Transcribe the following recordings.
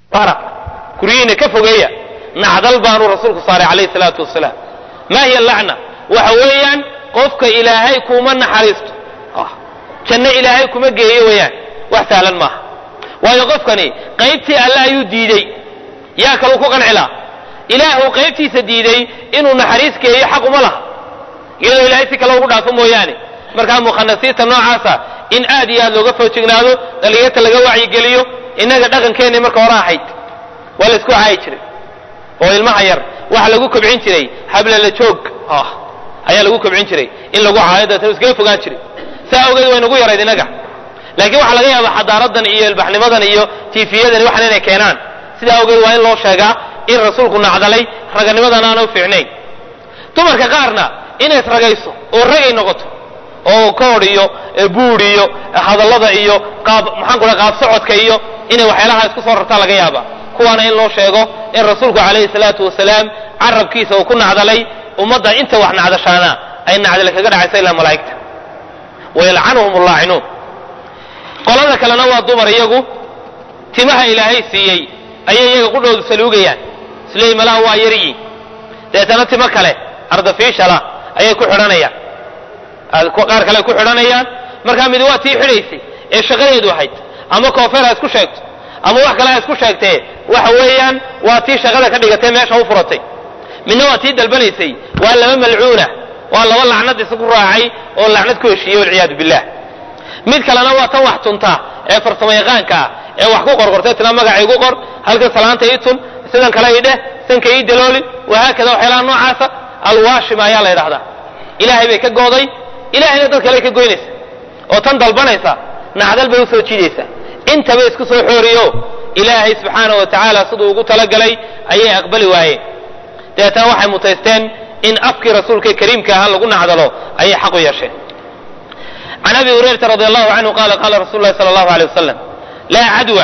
bara guryihiina ka fogeeya nacdal baanuu rasuulku saaray calayhi salaatu wasalaam maa hiya lacna waxa weeyaan qofka ilaahay kuma naxariisto janno ilaahay kuma geeyo weeyaan wax sahlan maaha waayo qofkani qaybtii alle ayuu diidey yaa kaluu ku qancilaa ilaahu qaybtiisa diiday inuu naxariis geeyo xaq uma laha iyadoo ilaahay si kale ugu dhaafo mooyaane markaa mukhanasiinta noocaasa in aad iyo aad looga foojignaado dhallinyarta laga wacyigeliyo innaga dhaqankeenni marka hore ahayd waa la isku caayi jiray oo ilmaha yar waxa lagu kobcin jiray hablala joog ayaa lagu kobcin jiray in lagu caayo dabeetana iskaga fogaan jiray saa awgeed way nagu yarayd innaga laakiin waxaa laga yaabaa xadaaradan iyo ilbaxnimadan iyo tiifiyadan waxan inay keenaan sidaa awgeed waa in loo sheegaa in rasuulku nacdalay raganimadan aana u fiicnayn dumarka qaarna inays ragayso oo ragay noqoto oo koodh iyo buud iyo hadallada iyo qaab maxaan kula qaab socodka iyo inay waxyaalaha isku soo rartaa laga yaaba kuwaana in loo sheego in rasuulku calayhi salaatu wasalaam carabkiisa uu ku nacdalay ummadda inta wax nacdashaana ay nacdale kaga dhacaysa ilaa malaa'igta wayalcanuhum allaacinuun qolada kalena waa dumar iyagu timaha ilaahay siiyey ayay iyaga qudhoodu saluugayaan isleey malaha waa yaryi deetana timo kale ardafiishala ayay ku xidhanayaan qaar kale ku xidhanayaan markaa midi waa tii xidhaysay ee shaqadeedu ahayd ama koofeer ha isku sheegto ama wax kale ha isku sheegtee waxa weeyaan waa tii shaqada ka dhigatay meesha u furatay midna waa tii dalbanaysay waa laba malcuuna waa laba lacnad isugu raacay oo lacnad ku heshiiyey walciyaadu billah mid kalena waa tan wax tunta ee farsamo yaqaanka ah ee wax ku qorqortay tila magaca igu qor halkan salaanta ii tun sidan kale ii dheh sanka ii dalooli wahaakada waxyaalaha noocaasa alwaashima ayaa la yidhahdaa ilaahay bay ka gooday ilahayna dad kale ka goynaysa oo tan dalbanaysa nacdal bay usoo jiidaysa intaba isku soo xooriyo ilaahay subxaana wa tacaala siduu ugu talagalay ayay aqbali waayeen dabeetana waxay mutaysteen in afkii rasuulka kariimka ahaa lagu nacdalo ayay xaq u yeesheen can abi hurayrata radi allahu canhu qaala qaala rasul lahi sala allahu alay wasalam laa cadwa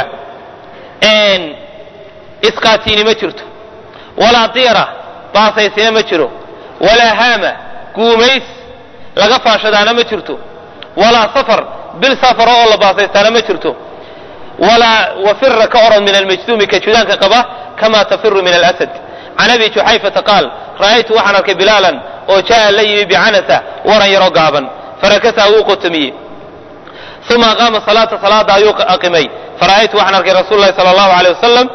isqaatiini ma jirto walaa diira baasaysina ma jiro walaa haama guumays laga faashadaana ma jirto walaa safar bil safara oo la baasaystaana ma jirto walaa wafira ka orod min almajduumi ka judaanka qaba kama tafiru min alasad can abi juxayfata qaal ra'aytu waxaan arkay bilaalan oo jaa la yimi bicanasa waran yaroo gaaban farakasaa wuu qotomiyey uma aqaama salaata salaada ayuu aqimay fara'aytu waxaan arkay rasuul lahi sala allahu aleyh wasalam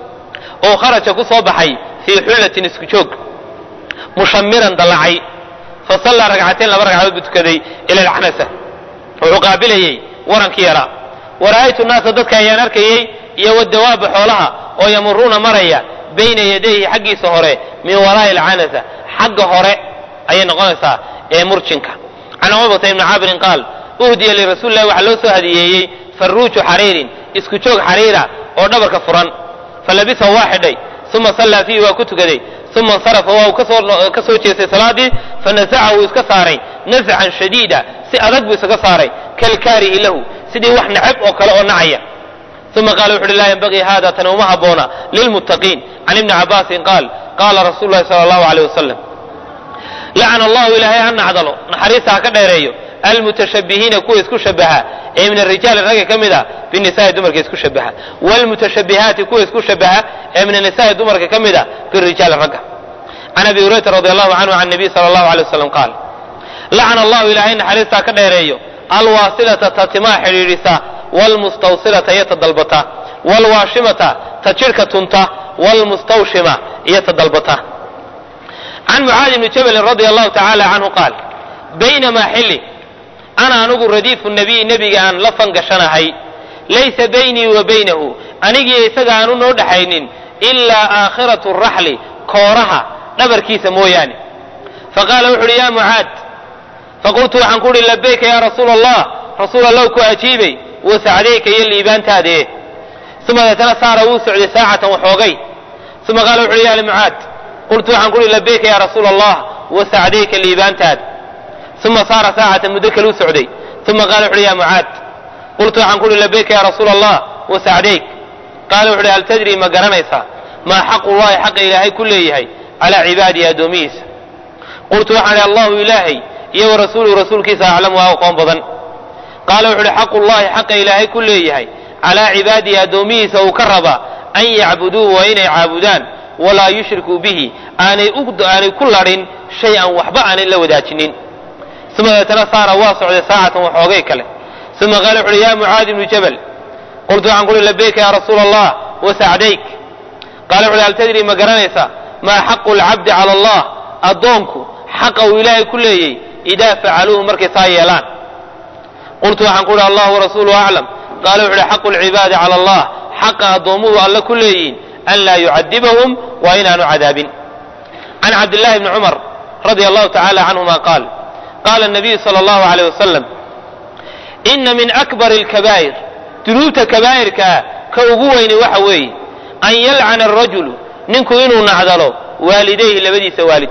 oo kharaja ku soo baxay fii xullatin isku joog mushamiran dallacay fasallaa ragcateen laba ragcadood buu tukaday ila alcanasa wuxuu qaabilayey warankii yaraa wara'aytu naasa dadka ayaan arkayey iyo wadawaaba xoolaha oo yamuruuna maraya bayna yadayhi xaggiisa hore min waraa'i alcanasa xagga hore ayay noqonaysaa ee murjinka can cumabata ibni caabirin qaal uhdiya lirasuuli lahi waxaa loo soo hadiyeeyey farruuju xariirin isku joog xariira oo dhabarka furan falabisahu waa xidhay uma sallaa fiihi waa ku tukaday uma insarafa waa uu ka soo jeestay salaadii fanasaca wuu iska saaray nascan shadiida si adag buu isaga saaray kalkaarihi lahu sidii wax nacab oo kale oo nacaya uma qaala wuxu uhi laa yanbagii hada tani uma habboona lilmuttaqiin can ibni cabaasin qaal qaala rasuulu lahi sala allahu aleyh wasalam lacana allahu ilaahay ha nacdalo naxariista ha ka dheereeyo almutashabihiina kuwa isku shabaha ee min arijaali ragga ka mid a binisaai dumarka isku shabaha wlmutashabihaati kuwa isku shabaha ee min anisaai dumarka ka mid a birijaali ragga can abi hurayrata radi allahu canhu can nabiy sala allahu alay wasalam qaal lacana allahu ilaahay naxariista ha ka dheereeyo alwaasilata ta timaa xidhiidhisa wlmustawsilata iyo ta dalbata wlwaashimata ta jidhka tunta wlmustawshima iyo ta dalbata can mucaadi bni jabalin radia allahu tacaala canhu qaal baynamaa xilli ana anigu radiifu nabiy nebiga aan la fangashanahay laysa baynii wa baynahu anigiiyo isaga aanu noo dhaxaynin ilaa aakhiratu raxli kooraha dhabarkiisa mooyaane faqaala wuxu uhi ya mucaad faqultu waxaan ku uhi labayka ya rasuula allah rasuul allahu ku ajiibay wasacdayka iyo liibaantaadee uma deetana saara wuu socday saacatan waxoogay uma qaala wuxu uhi ya mucaad qultu waxaan ku uhi labayka ya rasuula allah wasacdayka liibaantaad uma saara saacatan muddo kaluu socday uma qaala wuxu uhi ya mucaad qultu waxaan ku uhi labayka ya rasuula allah wasacdayk qaala wuxu uhi hal tadrii ma garanaysaa maa xaqu llahi xaqa ilaahay ku leeyahay calaa cibaadihi addoomihiisa qultu waxaan ihi allahu ilaahay iyo wa rasuuluhu rasuulkiisa aclamu waa aqoon badan qaala wuxu uhi xaqu llahi xaqa ilaahay ku leeyahay calaa cibaadihi addoomihiisa uu ka rabaa an yacbuduuhu waa inay caabudaan walaa yushrikuu bihi aanay aanay ku ladhin shay-an waxba aanay la wadaajinin uma deetana saara waa socday saacatan waxoogay kale uma qaala wuxu uhi ya mucaadi ibnu jabal qultu waxaan kuuhi labayka ya rasuula allah wasacdayk qaala wuxu uhi hal tadri ma garanaysa maa xaqu lcabdi cala allah addoonku xaqa uu ilaahay ku leeyey idaa facaluuhu markay saa yeelaan qultu waxaan ku uhi allah warasuuluhu aclam qaala wuxu uhi xaqu lcibaadi cala allah xaqa addoommuhu alle ku leeyihin an laa yucadibahum waa inaanu cadaabin can cabdillahi bni cumar radia allahu tacala canhuma qaal qaala nabiyu sala allahu alayh wasalam ina min akbar alkabaa'ir dunuubta kabaa'irkaa ka ugu weyni waxa weeye an yalcana arajulu ninku inuu nacdalo waalidayhi labadiisa waalid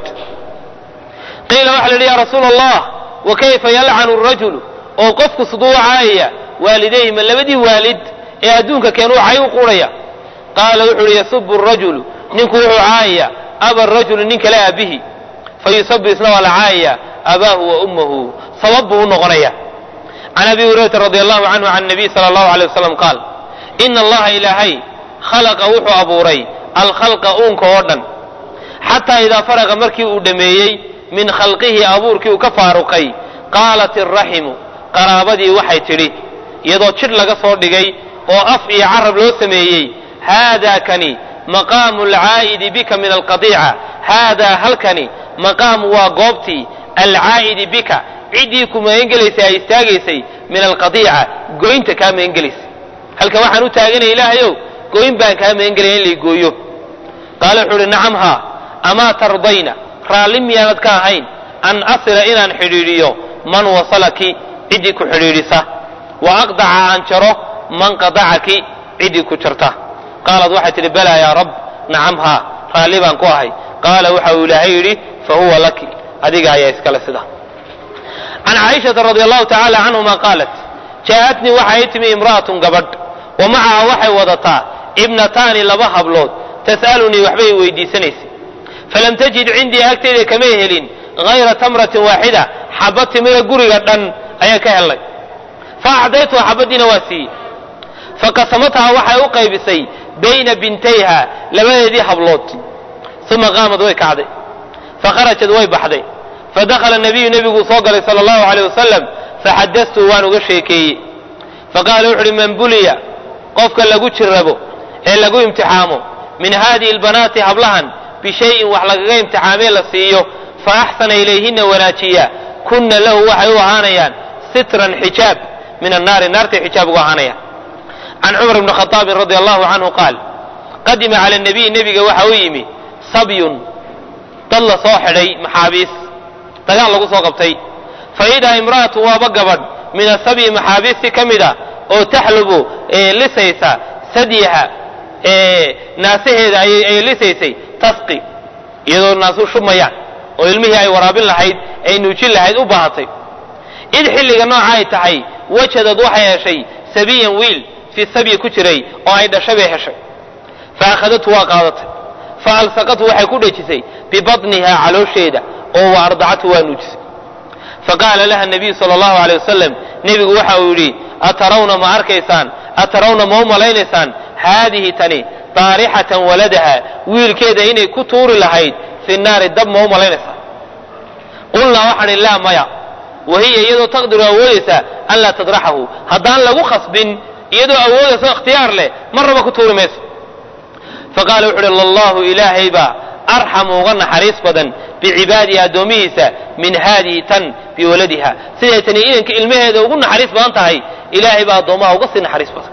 qiila waxa la yidhi ya rasuula allah wa kayfa yalcanu arajulu oo qofku siduu caayaya waalidayhi ma labadii waalid ee adduunka keenuu cay u quudhaya qaala wuxuu uhi yasubu arajulu ninku wuxuu caayaya aba rajulu nin kale aabihi fayusabu isna waa la caayaya abaahu wa ummahu sabab buu u noqonaya can abi hurayrata radi allahu canhu can nabiy sala allahu alay wasalam qaal ina allaha ilaahay khalaqa wuxuu abuuray alkhalqa uunka oo dhan xataa idaa faraqa markii uu dhammeeyey min khalqihi abuurkii uu ka faaruqay qaalat iraximu qaraabadii waxay tidhi iyadoo jidh laga soo dhigay oo af iyo carab loo sameeyey haadaa kani maqaamu alcaa'idi bika min alqadiica haadaa halkani maqaamu waa goobtii alcaa'idi bika ciddii ku magangelaysay ay istaagaysay min alqadiica goynta kaa magangelaysay halkan waxaan u taaganaya ilaahayow goyn baan kaa magangelaya in lay gooyo qaala wuxuu uhi nacam haa amaa tardayna raalli miyaanad ka ahayn an asila inaan xidhiidhiyo man wasalaki ciddii ku xidhiidhisa wa aqdaca aan jaro man qadacaki ciddii ku jarta qaalad waxay tidhi balaa yaa rab nacam haa raalli baan ku ahay qaala waxa uu ilaahay yidhi fa huwa laki adiga ayaa iskale sida can caaishata radi allahu tacaala canhuma qaalat jaa'atnii waxa ii timi imra'atun gabadh wa macaha waxay wadataa ibnataani laba hablood tas'alunii waxbay weydiisanaysay falam tajid cindii agteyda kamay helin hayra tamratin waaxida xabad timida guriga dhan ayaan ka helnay fa acdaytuha xabadiina waa siiyey faqasamathaa waxay u qaybisay bayna bintayha labadeedii hablood uma qaamad way kacday fakharajad way baxday fadakhala nabiyu nebiguu soo galay sala allahu aleyh wasalam faxadastu waan uga sheekeeyey faqaala wuxu uhi man buliya qofka lagu jirrabo ee lagu imtixaamo min haadihi albanaati hablahan bishayin wax lagaga imtixaamee la siiyo fa axsana ilayhina wanaajiya kunna lahu waxay u ahaanayaan sitran xijaab min annaari naartay xijaab ugu ahaanayaan can cumar bni khadaabin radi allahu canhu qaal qadima cala nabiy nebiga waxa u yimi sabyun dad la soo xidhay maxaabiis dagaal lagu soo qabtay fa idaa imra'atu waaba gabadh min asabyi maxaabiisti ka mid a oo taxlubu lisaysa sadyaha naasaheeda ay lisaysay tasqi iyadoo naasu shubmayaan oo ilmihii ay waraabin lahayd ay nuujin lahayd u baahatay id xilliga nooca ay tahay wajadad waxay heshay sabiyan wiil fii sabyi ku jiray oo ay dhashay bay heshay fa akhadatu waa qaadatay fa alsaqatu waxay ku dhejisay bibatnihaa caloosheeda oo wa ardacatu waa nuujisay faqaala laha nabiyu sala allahu aleyh wasalam nebigu waxa uu yidhi atarawna ma arkaysaan atarawna ma u malaynaysaan haadihi tani daarixatan waladaha wiilkeeda inay ku tuuri lahayd fi naari dab ma u malaynaysaa qulnaa waxaan idhi laa maya wahiya iyadoo taqdiru awoodaysa an laa tadraxahu haddaan lagu khasbin iyadoo awoodaysa ikhtiyaar leh marnaba ku tuuri mayso faqaala wuxu uhi lallahu ilaahay baa arxamu uga naxariis badan bicibaadihi addoomihiisa min haadihi tan biwaladiha siday tani inanka ilmaheeda ugu naxariis badan tahay ilaahay baa addoomaha uga sii naxariis badan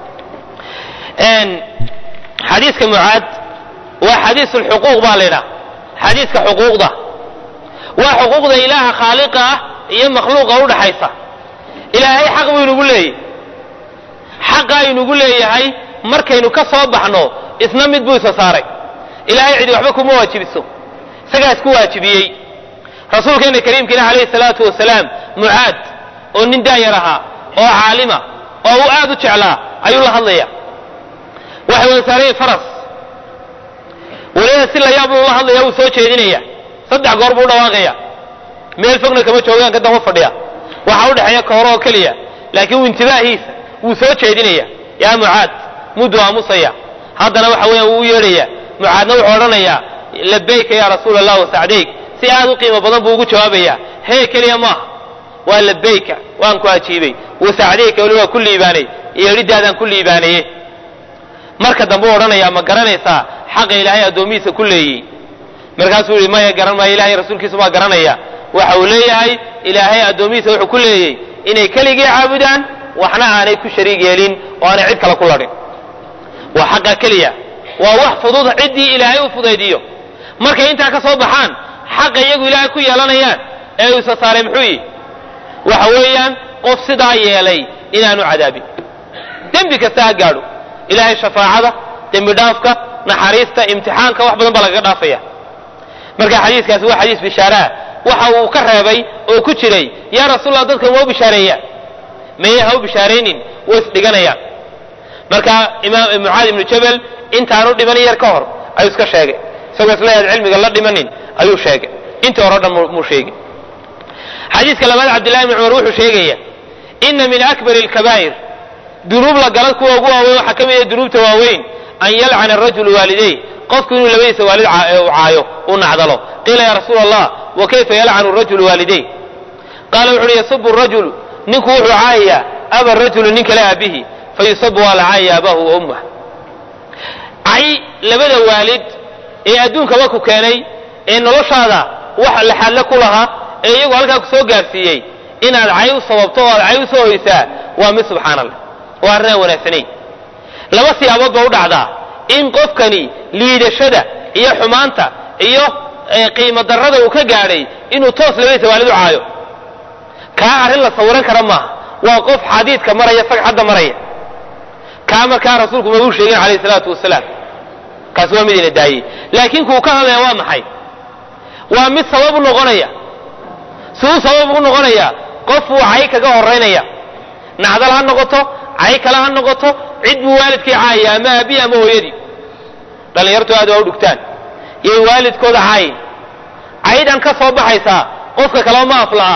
xadiiska mucaad waa xadiis lxuquuq baa la ydhaha xadiiska xuquuqda waa xuquuqda ilaaha khaaliqa ah iyo makhluuqa udhaxaysa ilaahay xaq buu inugu leeyahy xaqa inugu leeyahay markaynu ka soo baxno isna mid buu isa saaray ilaahay cidi waxba kuma waajibiso isagaa isku waajibiyey rasuulkeena kariimkiina calayhi salaatu wasalaam mucaad oo nin daayar ahaa oo caalima oo uu aad u jeclaa ayuu la hadlaya waxay wada saarayeen faras weliba si layaab uu la hadlaya wuu soo jeedinaya saddex goor buu u dhawaaqaya meel fogna kama joogaan ka daba fadhiya waxaa u dhexeeya kooro oo keliya laakiin uu intibaahiisa wuu soo jeedinaya yaa mucaad mudduu aamusaya haddana waxa weeyaan wuu u yeedhaya mucaadna wuxuu odhanayaa labayka ya rasuula allah wasacdayk si aad u qiimo badan buu ugu jawaabaya hee keliya maaha waa labayka waan ku ajiibay wasacdayka weli waa ku liibaanay yeedhidaadaan ku liibaanaye marka dambe u odhanaya ma garanaysaa xaqa ilaahay addoomihiisa ku leeyey markaasuu yihi maya garan maayo ilahay rasuulkiisa baa garanaya waxa uu leeyahay ilaahay addoomihiisa wuxuu ku leeyey inay keligii caabudaan waxna aanay ku shariig yeelin oo aanay cid kale ku ladhin waa xaqa keliya waa wax fudud ciddii ilaahay u fudaydiyo markay intaa ka soo baxaan xaqa iyagu ilaahay ku yeelanayaan ee uu isa saaray muxuu yihi waxa weeyaan qof sidaa yeelay inaanu cadaabin dembi kasta ha gaadho ilaahay shafaacada dembi dhaafka naxariista imtixaanka wax badan baa lagaga dhaafaya marka xadiiskaasi waa xadiis bishaaraa waxa uu ka reebay oo ku jiray yaa rasuulallah dadkan waa u bishaareeyaa maye ha u bishaaraynin way isdhiganayaan marka imaam mucaad ibnu jabal intaanu dhimanin yar ka hor ayuu iska sheegay isagoo isleeyaad cilmiga la dhimanin ayuu sheegay intii hore o dhan muu sheegay xadiiska labaad cabdillahi ibni cumar wuxuu sheegaya ina min akbari alkabaa'ir dunuub la gala kuwa ugu waaweyn waxaa ka mid ah dunuubta waaweyn an yalcana arajulu waalidayh qofku inuu labadiisa waalid caayo uu nacdalo qiila ya rasuula allah wa kayfa yalcanu rajulu waalidayh qaala wuxu uhi yasubu rajulu ninku wuxuu caayayaa aba rajulu nin kale aabihi fayusabu waa la caayaya abahu wa ummah cay labada waalid ee adduunkaba ku keenay ee noloshaada wax laxadle ku lahaa ee iyagu halkaa ku soo gaarsiiyey inaad cay u sababto oo aad cay u soo hoysaa waa mid subxaana allah waa arrin aan wanaagsanayn laba siyaabood ba u dhacdaa in qofkani liidashada iyo xumaanta iyo qiimo darrada uu ka gaadhay inuu toos labadiisa waalid u caayo kaa arrin la sawiran kara maaha waa qof xadiidka maraya sagxadda maraya kaa markaa rasuulku mabuu sheegin calayhi salaatu wasalaam kaasi waa mid ina daayey laakiin kuu ka hadlaya waa maxay waa mid sabab u noqonaya siduu sabab ugu noqonaya qofuu cay kaga horaynaya nacdal ha noqoto cay kale ha noqoto cid buu waalidkii caayaya ama aabihi ama hooyadii dhallinyartu aad waa u dhugtaan yay waalidkooda caayin caydan ka soo baxaysaa qofka kaleba ma aflaha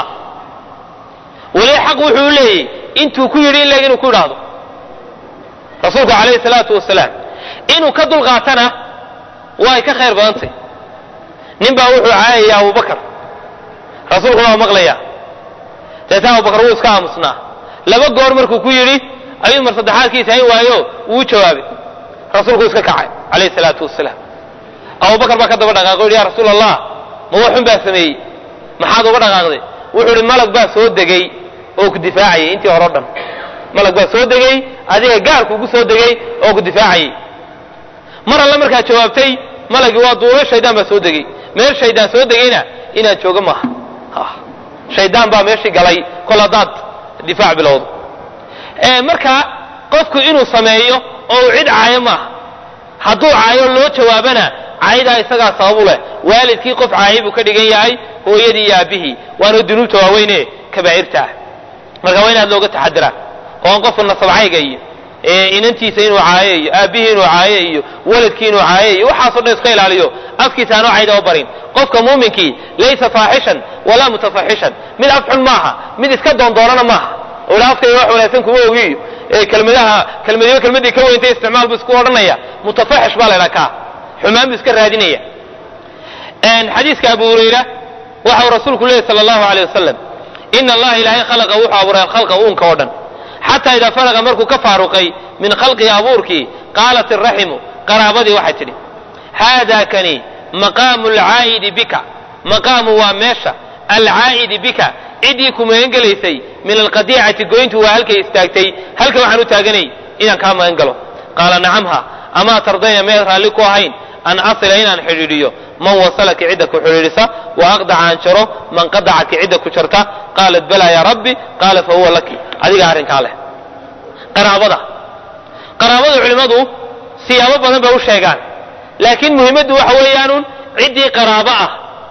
weli xaq wuxuu u leeyahy intuu ku yidhi in leeg inuu ku idhaahdo rasuulku calayhi salaatu wasalaam inuu ka dulqaatana way ka khayr badantay nin baa wuxuu caayaya abubakar rasuulkuna waa maqlaya deeta abubakar wuu iska aamusnaa laba goor markuu ku yidhi ayuu mar saddexaadkiisa hayn waayo wuu jawaabay rasuulku iska kacay calayhi salaatu wasalaam abubakar baa ka daba dhaqaaqay o yidhi ya rasuul allah ma waxun baa sameeyey maxaad uga dhaqaaqday wuxuu idhi malag baa soo degay oo ku difaacayay intii hore o dhan malag baa soo degay adiga gaarkuugu soo degay oo ku difaacayay mar alle markaad jawaabtay malagii waa duulo shaydaan baa soo degay meel shaydaan soo degayna inaad joogo maaha shaydaan baa meeshii galay kol haddaad difaac bilowdo marka qofku inuu sameeyo oo uu cid caayo maaha hadduu caayo loo jawaabana caydaa isagaa sababu leh waalidkii qof caayay buu ka dhigan yahay hooyadii iyo aabbihii waana dunuubta waaweyne kabaa'irta ah marka waa inaad looga taxadiraa oo aan qofku nasabcayga iyo inantiisa inuu caayo iyo aabbihii inuu caayo iyo waladkii inuu caayo iyo waxaasoo dhan iska ilaaliyo afkiisa aanu cayda o barin qofka muuminkii laysa faaxishan walaa mutafaxishan mid afxun maaha mid iska doondoonana maaha oo ila afkayga wax wanaagsan kuma ogiyo kelmadaha kelmadiyo kelmadii ka weyntay isticmaal buu isku odhanaya mutafaxish baa la ydhaha kaa xumaan buu iska raadinaya xadiiska abu hurayra waxa uu rasuulku leeyay sala allahu aleyh wasalam ina allaha ilaahay khalaqa wuxuu abuuray alkhalqa uunka oo dhan xataa idaa faraqa markuu ka faaruqay min khalqihi abuurkii qaalat iraximu qaraabadii waxay tidhi haada kani maqaamu alcaa'idi bika maqaamu waa meesha alcaa'idi bika ciddii ku magan gelaysay min alqadiicati goyntu waa halkay istaagtay halka waxaan u taaganay inaan kaa magan galo qaala nacamha amaa tardayna meed raalli ku ahayn an asila inaan xidhiidhiyo man wasalaki cidda ku xidhiidhisa wa aqdaca aan jaro man qadacaki cidda ku jarta qaalat balaa yaa rabbi qaala fa huwa laki adiga arrinkaa leh qaraabada qaraabada culimmadu siyaabo badan bay u sheegaan laakiin muhimmaddu waxa weeyaanun ciddii qaraabo ah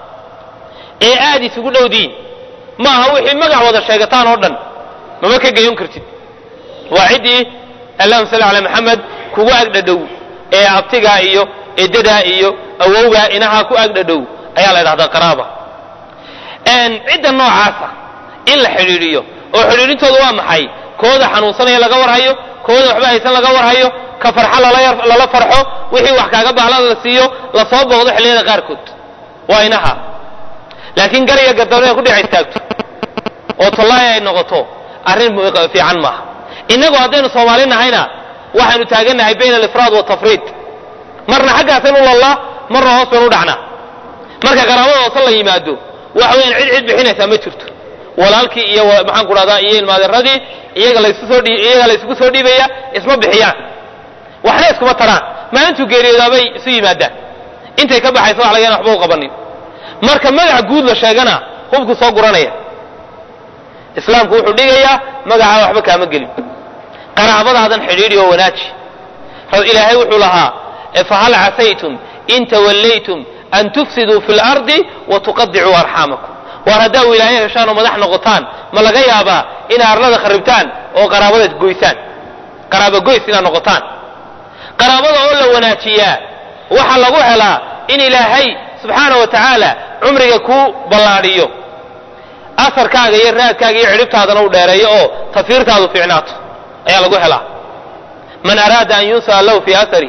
ee aad isugu dhowdiin ma aha wixii magac wada sheegataan oo dhan mama ka gayon kartid waa ciddii allahuma salli calaa maxamed kugu agdhadhow ee abtigaa iyo edadaa iyo awowgaa inahaa ku agdhadhow ayaa la ydhahdaa qaraaba cidda noocaasa in la xidhiidhiyo oo xidhiidhintooda waa maxay kooda xanuunsanaya laga warhayo kooda waxba haysan laga warhayo ka farxa lala farxo wixii wax kaaga bahlada la siiyo lasoo booqdo xilliyada qaarkood waa inaha laakiin gariga gadabna ku dhex istaagto oo tollaaya ay noqoto arrin fiican maaha innagu haddaynu soomaali nahayna waxaynu taagannahay bayna alifraad watafriid marna xaggaasaynu lallaa marna hoos baynu u dhacnaa marka qaraabada hoose la yimaado waxa weyaan cid cid bixinaysaa ma jirto walaalkii iyo maxaan ku dhahdaa iyo ilmaaderadii iyaga laysu soo iyaga laysugu soo dhiibaya isma bixiyaan waxna iskuma taraan maalintuu geeriyoodaabay isu yimaadaan intay ka baxaysa wax laga yana waxba u qabanin marka magaca guud la sheegana hubku soo guranaya islaamku wuxuu dhigayaa magacaa waxba kaama gelin qaraabadaadan xidhiidhi oo wanaaji ilaahay wuxuu lahaa fahal casaytum in tawallaytum an tufsiduu fi lardi wa tuqadicuu arxaamakum waar haddaa wilaayo heshaan oo madax noqotaan ma laga yaabaa inaa arlada kharibtaan oo qaraabada goysaan qaraaba goys inaad noqotaan qaraabada oo la wanaajiyaa waxaa lagu helaa in ilaahay subxaana wa tacaala cumriga kuu ballaadhiyo asarkaaga iyo raadkaaga iyo cidhibtaadana u dheereeyo oo tafiirtaadu fiicnaato ayaa lagu helaa man araada an yunsaa lahu fi asari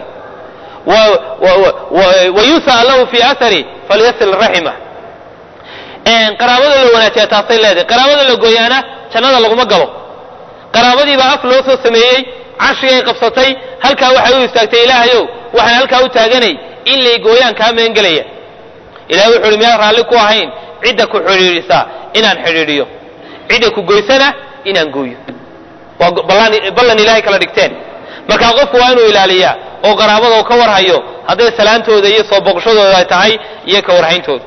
wayunsaa lahu fi asari falyasil raxima qaraabada la wanaajiya taasay leedahay qaraabada la gooyaana jannada laguma galo qaraabadiibaa af loo soo sameeyey carshigay qabsatay halkaa waxay u istaagtay ilaahayow waxaan halkaa u taaganay in lay gooyaan kaa meengelaya ilahay wuxu uhi miyaan raalli ku ahayn cidda ku xidhiidhisaa inaan xidhiidhiyo cidda ku goysana inaan gooyo waa ballan ilahay kala dhigteen markaa qofku waa inuu ilaaliyaa oo qaraabada ka warhayo hadday salaantooda iyo soo boqoshadooda ay tahay iyo ka warhayntooda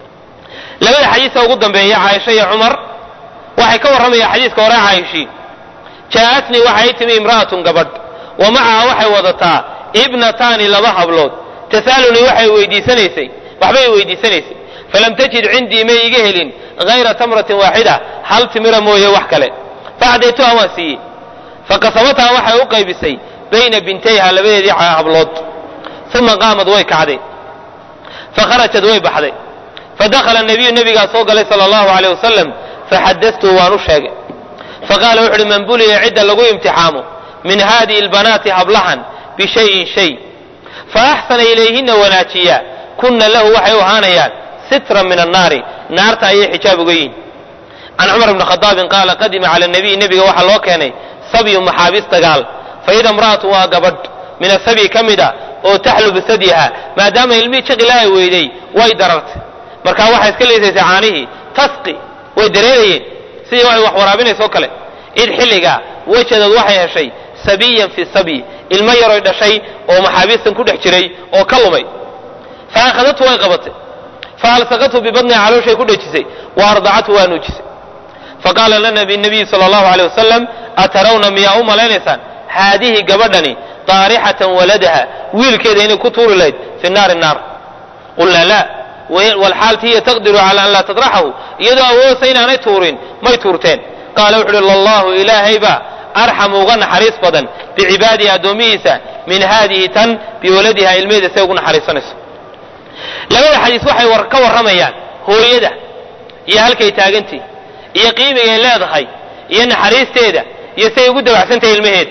labada xadiisa ugu dambeeya caaisha iyo cumar waxay ka warramayaan xadiiska hore caaishii jaa'atnii waxay timi imra'atun gabadh wa macaha waxay wadataa ibnataani laba hablood tas'alunii waxay weydiisanaysay waxbay weydiisanaysay falam tajid cindii may iga helin hayra tamratin waaxida hal timira mooye wax kale facdaytuha waan siiyey faqasamataa waxay u qaybisay bayna bintayha labadeedii hablood uma qaamad way kacday fakharajad way baxday fadakhala nabiyu nabigaa soo galay sala allahu aleyh wasalam faxadatuhu waan u sheegay faqaala wuxu uhi man buliya cidda lagu imtixaamo min haadihi albanaati hablahan bishayin shay faaxsana ilayhina wanaajiya kunna lahu waxay u ahaanayaan sitran min annaari naarta ayay xijaab uga yihin can cumar bni khadaabin qaala qadima cala nabiy nebiga waxaa loo keenay sabyu maxaabiis dagaal faida imra'atu waa gabadh min asabyi ka mid a oo taxlu bisadyiha maadaama ilmihii jaqilaahay weyday way darartay markaa waxay iska leesaysay caanihii tasqi way dareerayeen sidii waxay wax waraabinaysoo kale id xilliga wejadood waxay heshay sabiyan fi sabyi ilmo yaroy dhashay oo maxaabiistan ku dhex jiray oo ka lumay fa akhadatu way qabatay fa alsaqathu bibadniha calooshay ku dhejisay wa ardacathu waa nuujisay faqaala lana nabiyu sala allahu aleyh wasalam atarawna miyaa u malaynaysaan haadihi gabadhani daarixatan waladaha wiilkeeda inay ku tuuri lahayd fi naari naar qulnaa la walxaalti hiya taqdiru cala an laa tadraxahu iyadoo awoodsa inaanay tuurin may tuurteen qaala wuxu uhi lallahu ilaahaybaa arxamu uga naxariis badan bicibaadihi addoomihiisa min haadihi tan biwaladiha ilmeheeda say ugu naxariisanayso labada xadiis waxay ka warramayaan hooyada iyo halkay taagantii iyo qiimigay leedahay iyo naxariisteeda iyo say ugu dabacsantahay ilmaheeda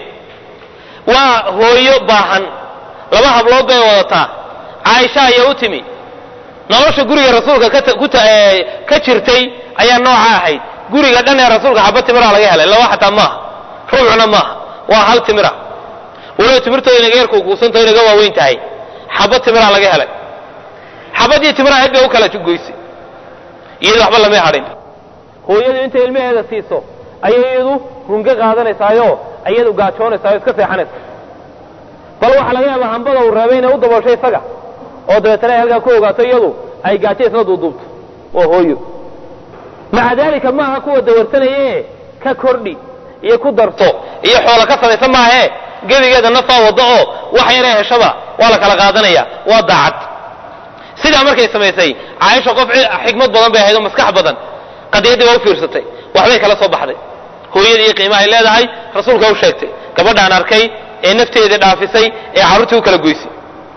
waa hooyo baahan laba hablood bay wadataa caaisha ayaa u timi nolosha guriga rasuulka ka jirtay ayaa nooca ahayd guriga dhan ee rasuulka xaba timira laga helay laba xataa maaha ruucna maaha waa hal timira waliba timirtooda inaga yar kuukuusanto inaga waaweyn tahay xaba timira laga helay xabadii timira ahayd bay u kala goysay iyadu waxba lamay hadhin hooyadu intay ilmaheeda siiso ayay iyadu runga qaadanaysaayo iyadu gaajoonaysaao iska seexanaysa bal waxaa laga yaabaa hambada uu reebay inay u dabooshay isaga oo dabeetana ay halkaa ku ogaato iyadu ay gaajo isla duuduubto waa hooyo maca daalika maaha kuwa dawarsanaye ka kordhi iyo ku darto iyo xoola ka samaysan maahe gebigeeda nafaa waddo oo wax yaree heshaba waa la kala qaadanaya waa daacad sidaa markay samaysay caaisha qof xikmad badan bay ahayd oo maskax badan qadiyaddii baa u fiirsatay waxbay kala soo baxday hooyadii iyo qiimaha ay leedahay rasuulka u sheegtay gabadhaan arkay ee nafteedii dhaafisay ee carruurtii u kala goysay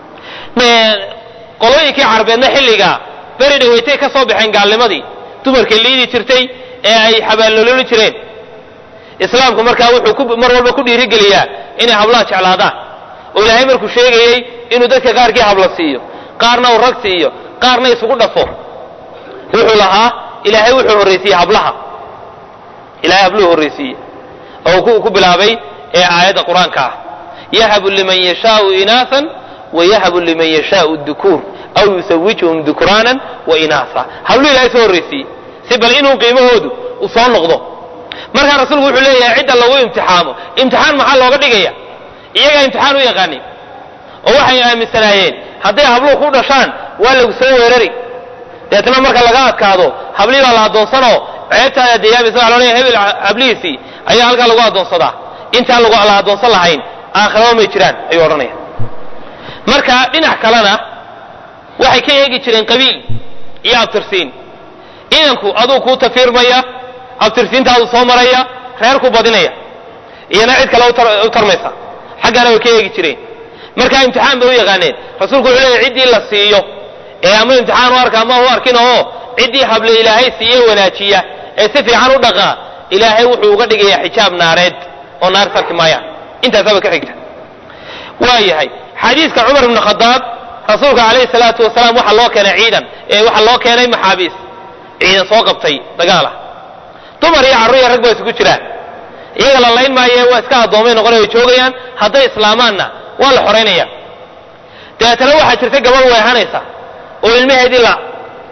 qolooyinkii carabeedna xilliga beri dhaweytay ka soo baxeen gaalnimadii dumarkay liidi jirtay ee ay xabaalnololi jireen islaamku markaa wuxuu mar walba ku dhiirigeliyaa inay hablaha jeclaadaan oo ilaahay markuu sheegayey inuu dadka qaarkii habla siiyo qaarna uu rag siiyo qaarna isugu dhafo wuxuu lahaa ilaahay wuxuu horraysiiyey hablaha ilahay habluhu horraysiiye oo ku bilaabay ee aayadda qur-aanka ah yahabu liman yashaau inaasan wayahabu liman yashaau dukuur aw yusawijuhum dukraanan wa inaasa habluhu ilahay soo horraysiiyey si bal inuu qiimahoodu u soo noqdo markaa rasuulku wuxuu leeyahay cidda lagu imtixaamo imtixaan maxaa looga dhigaya iyagaa imtixaan u yaqaanin oo waxay aaminsanaayeen hadday habluhu ku dhashaan waa lagu soo weerari deetna marka laga adkaado hablihii baa la addoonsanoo ceebtaada dayaabaysa waxa loodhaya hebel hablihiisii ayaa halkaa lagu addoonsadaa intaan la addoonsan lahayn aakhiraba may jiraan ayuu odhanaya marka dhinac kalena waxay ka eegi jireen qabiil iyo abtirsiin inanku aduu kuu tafiirmaya abtirsiintaadu soo maraya reerku badinaya iyona cid kale u tarmaysa xaggana way ka eegi jireen marka imtixaan bay u yaqaaneen rasuulku wuxuu leeyahy ciddii la siiyo ee ama imtixaan u arka ama u arkin oo ciddii hable ilaahay siiye wanaajiya ee si fiican u dhaqaa ilaahay wuxuu uga dhigayaa xijaab naareed oo naar sarki maayaan intaasaaba ka xigta waa yahay xadiiska cumar ibnu khadaab rasuulka calayhi salaatu wasalaam waxaa loo keenay ciidan ee waxaa loo keenay maxaabiis ciidan soo qabtay dagaalah dumar iyo carruur iyo rag baa isugu jiraan iyaga la layn maaye waa iska addoomay noqonay way joogayaan hadday islaamaanna waa la xoraynaya dabeetana waxaa jirta gabadh weehanaysa oo ilmaheedii la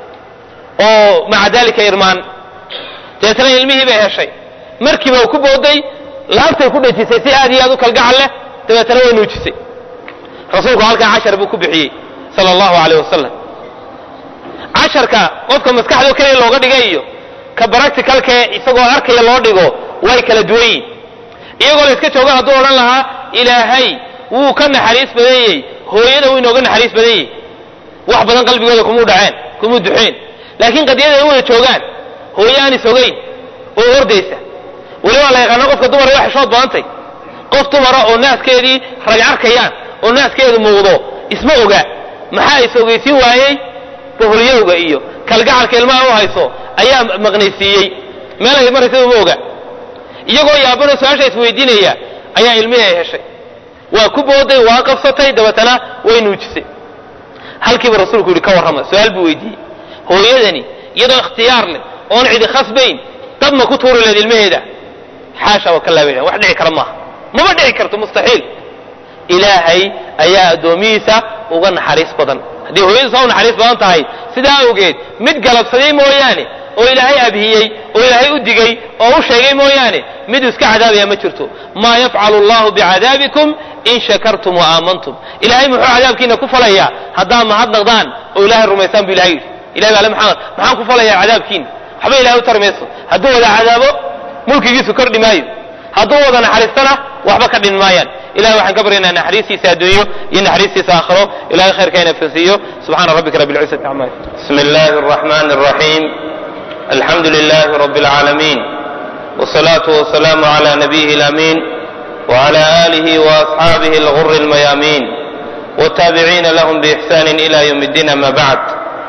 oo maca daalika irmaan dabeetana ilmihii bay heshay markiiba ku booday laabtay ku dhejisay si aad iyo aad u kalgacal leh dabeetana way nuujisay rasuulku halkaa cashar buu ku bixiyey sala allahu alayh wasalam casharka qofka maskaxdoo keliya looga dhigay iyo ka baracticalkee isagoo arkaya loo dhigo way kala duwan yihin iyagoo la iska joogo hadduu odhan lahaa ilaahay wuu ka naxariis badan yey hooyada wuu inooga naxariis badan yey wax badan qalbigooda kumuu dhaceen kumuu duxeen laakiin qadiyada ay u wada joogaan hooyo aan isogayn oo ordaysa weli waa la yaqaana qofka dumar waa xishood badantay qof dumara oo naaskeedii rag arkayaan oo naaskeedu muuqdo isma oga maxaa is-ogeysiin waayey boholyowga iyo kalgacalka ilmaha u hayso ayaa maqnaysiiyey meel ay maraysa uma oga iyagoo yaabano su-aasha isweydiinaya ayaa ilmihii ay heshay waa ku booday waa qabsatay dabeetana way nuujisay halkiiba rasuulku yihi ka warrama su-aal buu weydiiyey hooyadani iyadoo ikhtiyaar leh oon cidi khasbayn dad ma ku tuuri lahayd ilmaheeda xaasha wa kalaa bay wax dhici kara maaha mama dhici karto mustaxiil ilaahay ayaa addoomihiisa uga naxariis badan haddii hooyadu saa u naxariis badan tahay sidaa awgeed mid galabsaday mooyaane oo ilaahay abhiyey oo ilaahay u digay oo u sheegay mooyaane miduu iska cadaabaya ma jirto maa yafcalu allahu bicadaabikum in shakartum wa aamantum ilahay muxuu cadaabkiina ku falayaa haddaa mahadnaqdaan oo ilahay rumaysaan bu ilahay yidhi ilahay baa ale maxamed maxaan ku falayaa cadaabkiina waxba ilahay u tari mayso hadduu wada cadaabo mulkigiisu kordhi maayo hadduu wada naxariistana waxba ka dhin maayaan ilahay waxaan ka baryaynaa naxariistiisa adduunyo iyo naxariistiisa aakhiro ilahay khayrkayna fasiiyo subxaana rabbika rabbi lcizati cama bismi illahi arraxmani arraxiim alxamdu lilahi rabbi alcaalamiin wsalaatu wasalaamu cala nabiyihi alamin wcala alihi waasxaabihi alguri almayaamiin wtaabiciina lahum biixsani ila ywm اddiin ama bacd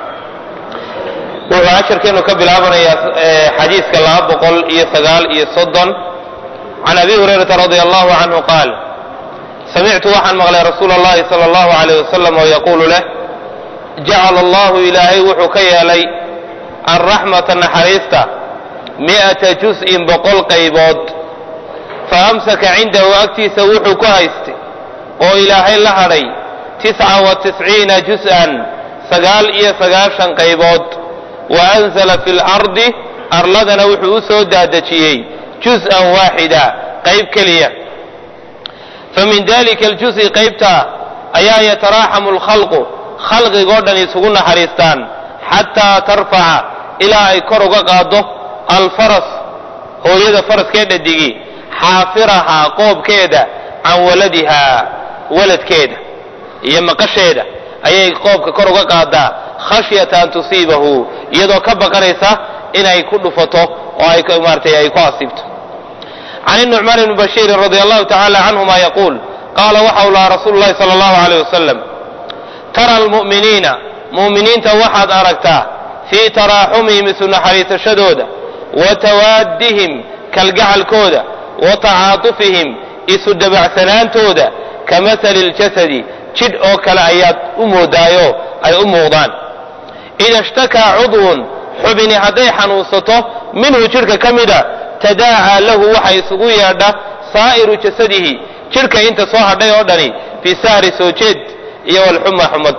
wuxuu casharkeenu ka bilaabanayaa xadiiska laba boqol iyo sagaal iyo soddon can abi hurayrata radia allahu canhu qaal samictu waxaan maqlay rasuula allahi sala allahu alayh wasalam oo yaquulu leh jacala allahu ilaahay wuxuu ka yeelay alraxmata naxariista mi'ata jus-in boqol qaybood fa amsaka cindahu agtiisa wuxuu ku haystay oo ilaahay la hadhay tisca wa tisciina jus-an sagaal iyo sagaashan qaybood wa anzala fi lardi arladana wuxuu u soo daadejiyey jus-an waaxida qayb keliya fa min dalika aljusi qaybtaa ayaa yataraaxamu alkhalqu khalqigoo dhan isugu naxariistaan xataa tarfaca ilaa ay kor uga qaaddo alfaras hooyada faraskee dhadigi xaafirahaa qoobkeeda can waladihaa waladkeeda iyo maqasheeda ayay qoobka kor uga qaadaa khashyata an tusiibahu iyadoo ka baqanaysa inay ku dhufato oo ay maaratay ay ku asiibto can nucmaan bni bashiirin radi allahu tacala canhuma yaquul qaala waxa uu lahaa rasuulu llahi sala allahu alayh wasalam tara almu'miniina mu'miniinta waxaad aragtaa fii taraaxumihim isu naxariisashadooda wa tawaaddihim kalgacalkooda wa tacaatufihim isu dabacsanaantooda ka masali ljasadi jidh oo kale ayaad u moodaayo ay u muuqdaan ida ishtakaa cudwun xubini hadday xanuunsato minhu jidhka ka mida tadaacaa lahu waxa isugu yeedha saa'iru jasadihi jidhka inta soo hadhay oo dhani fi sahri soo jeed iyo walxuma xumad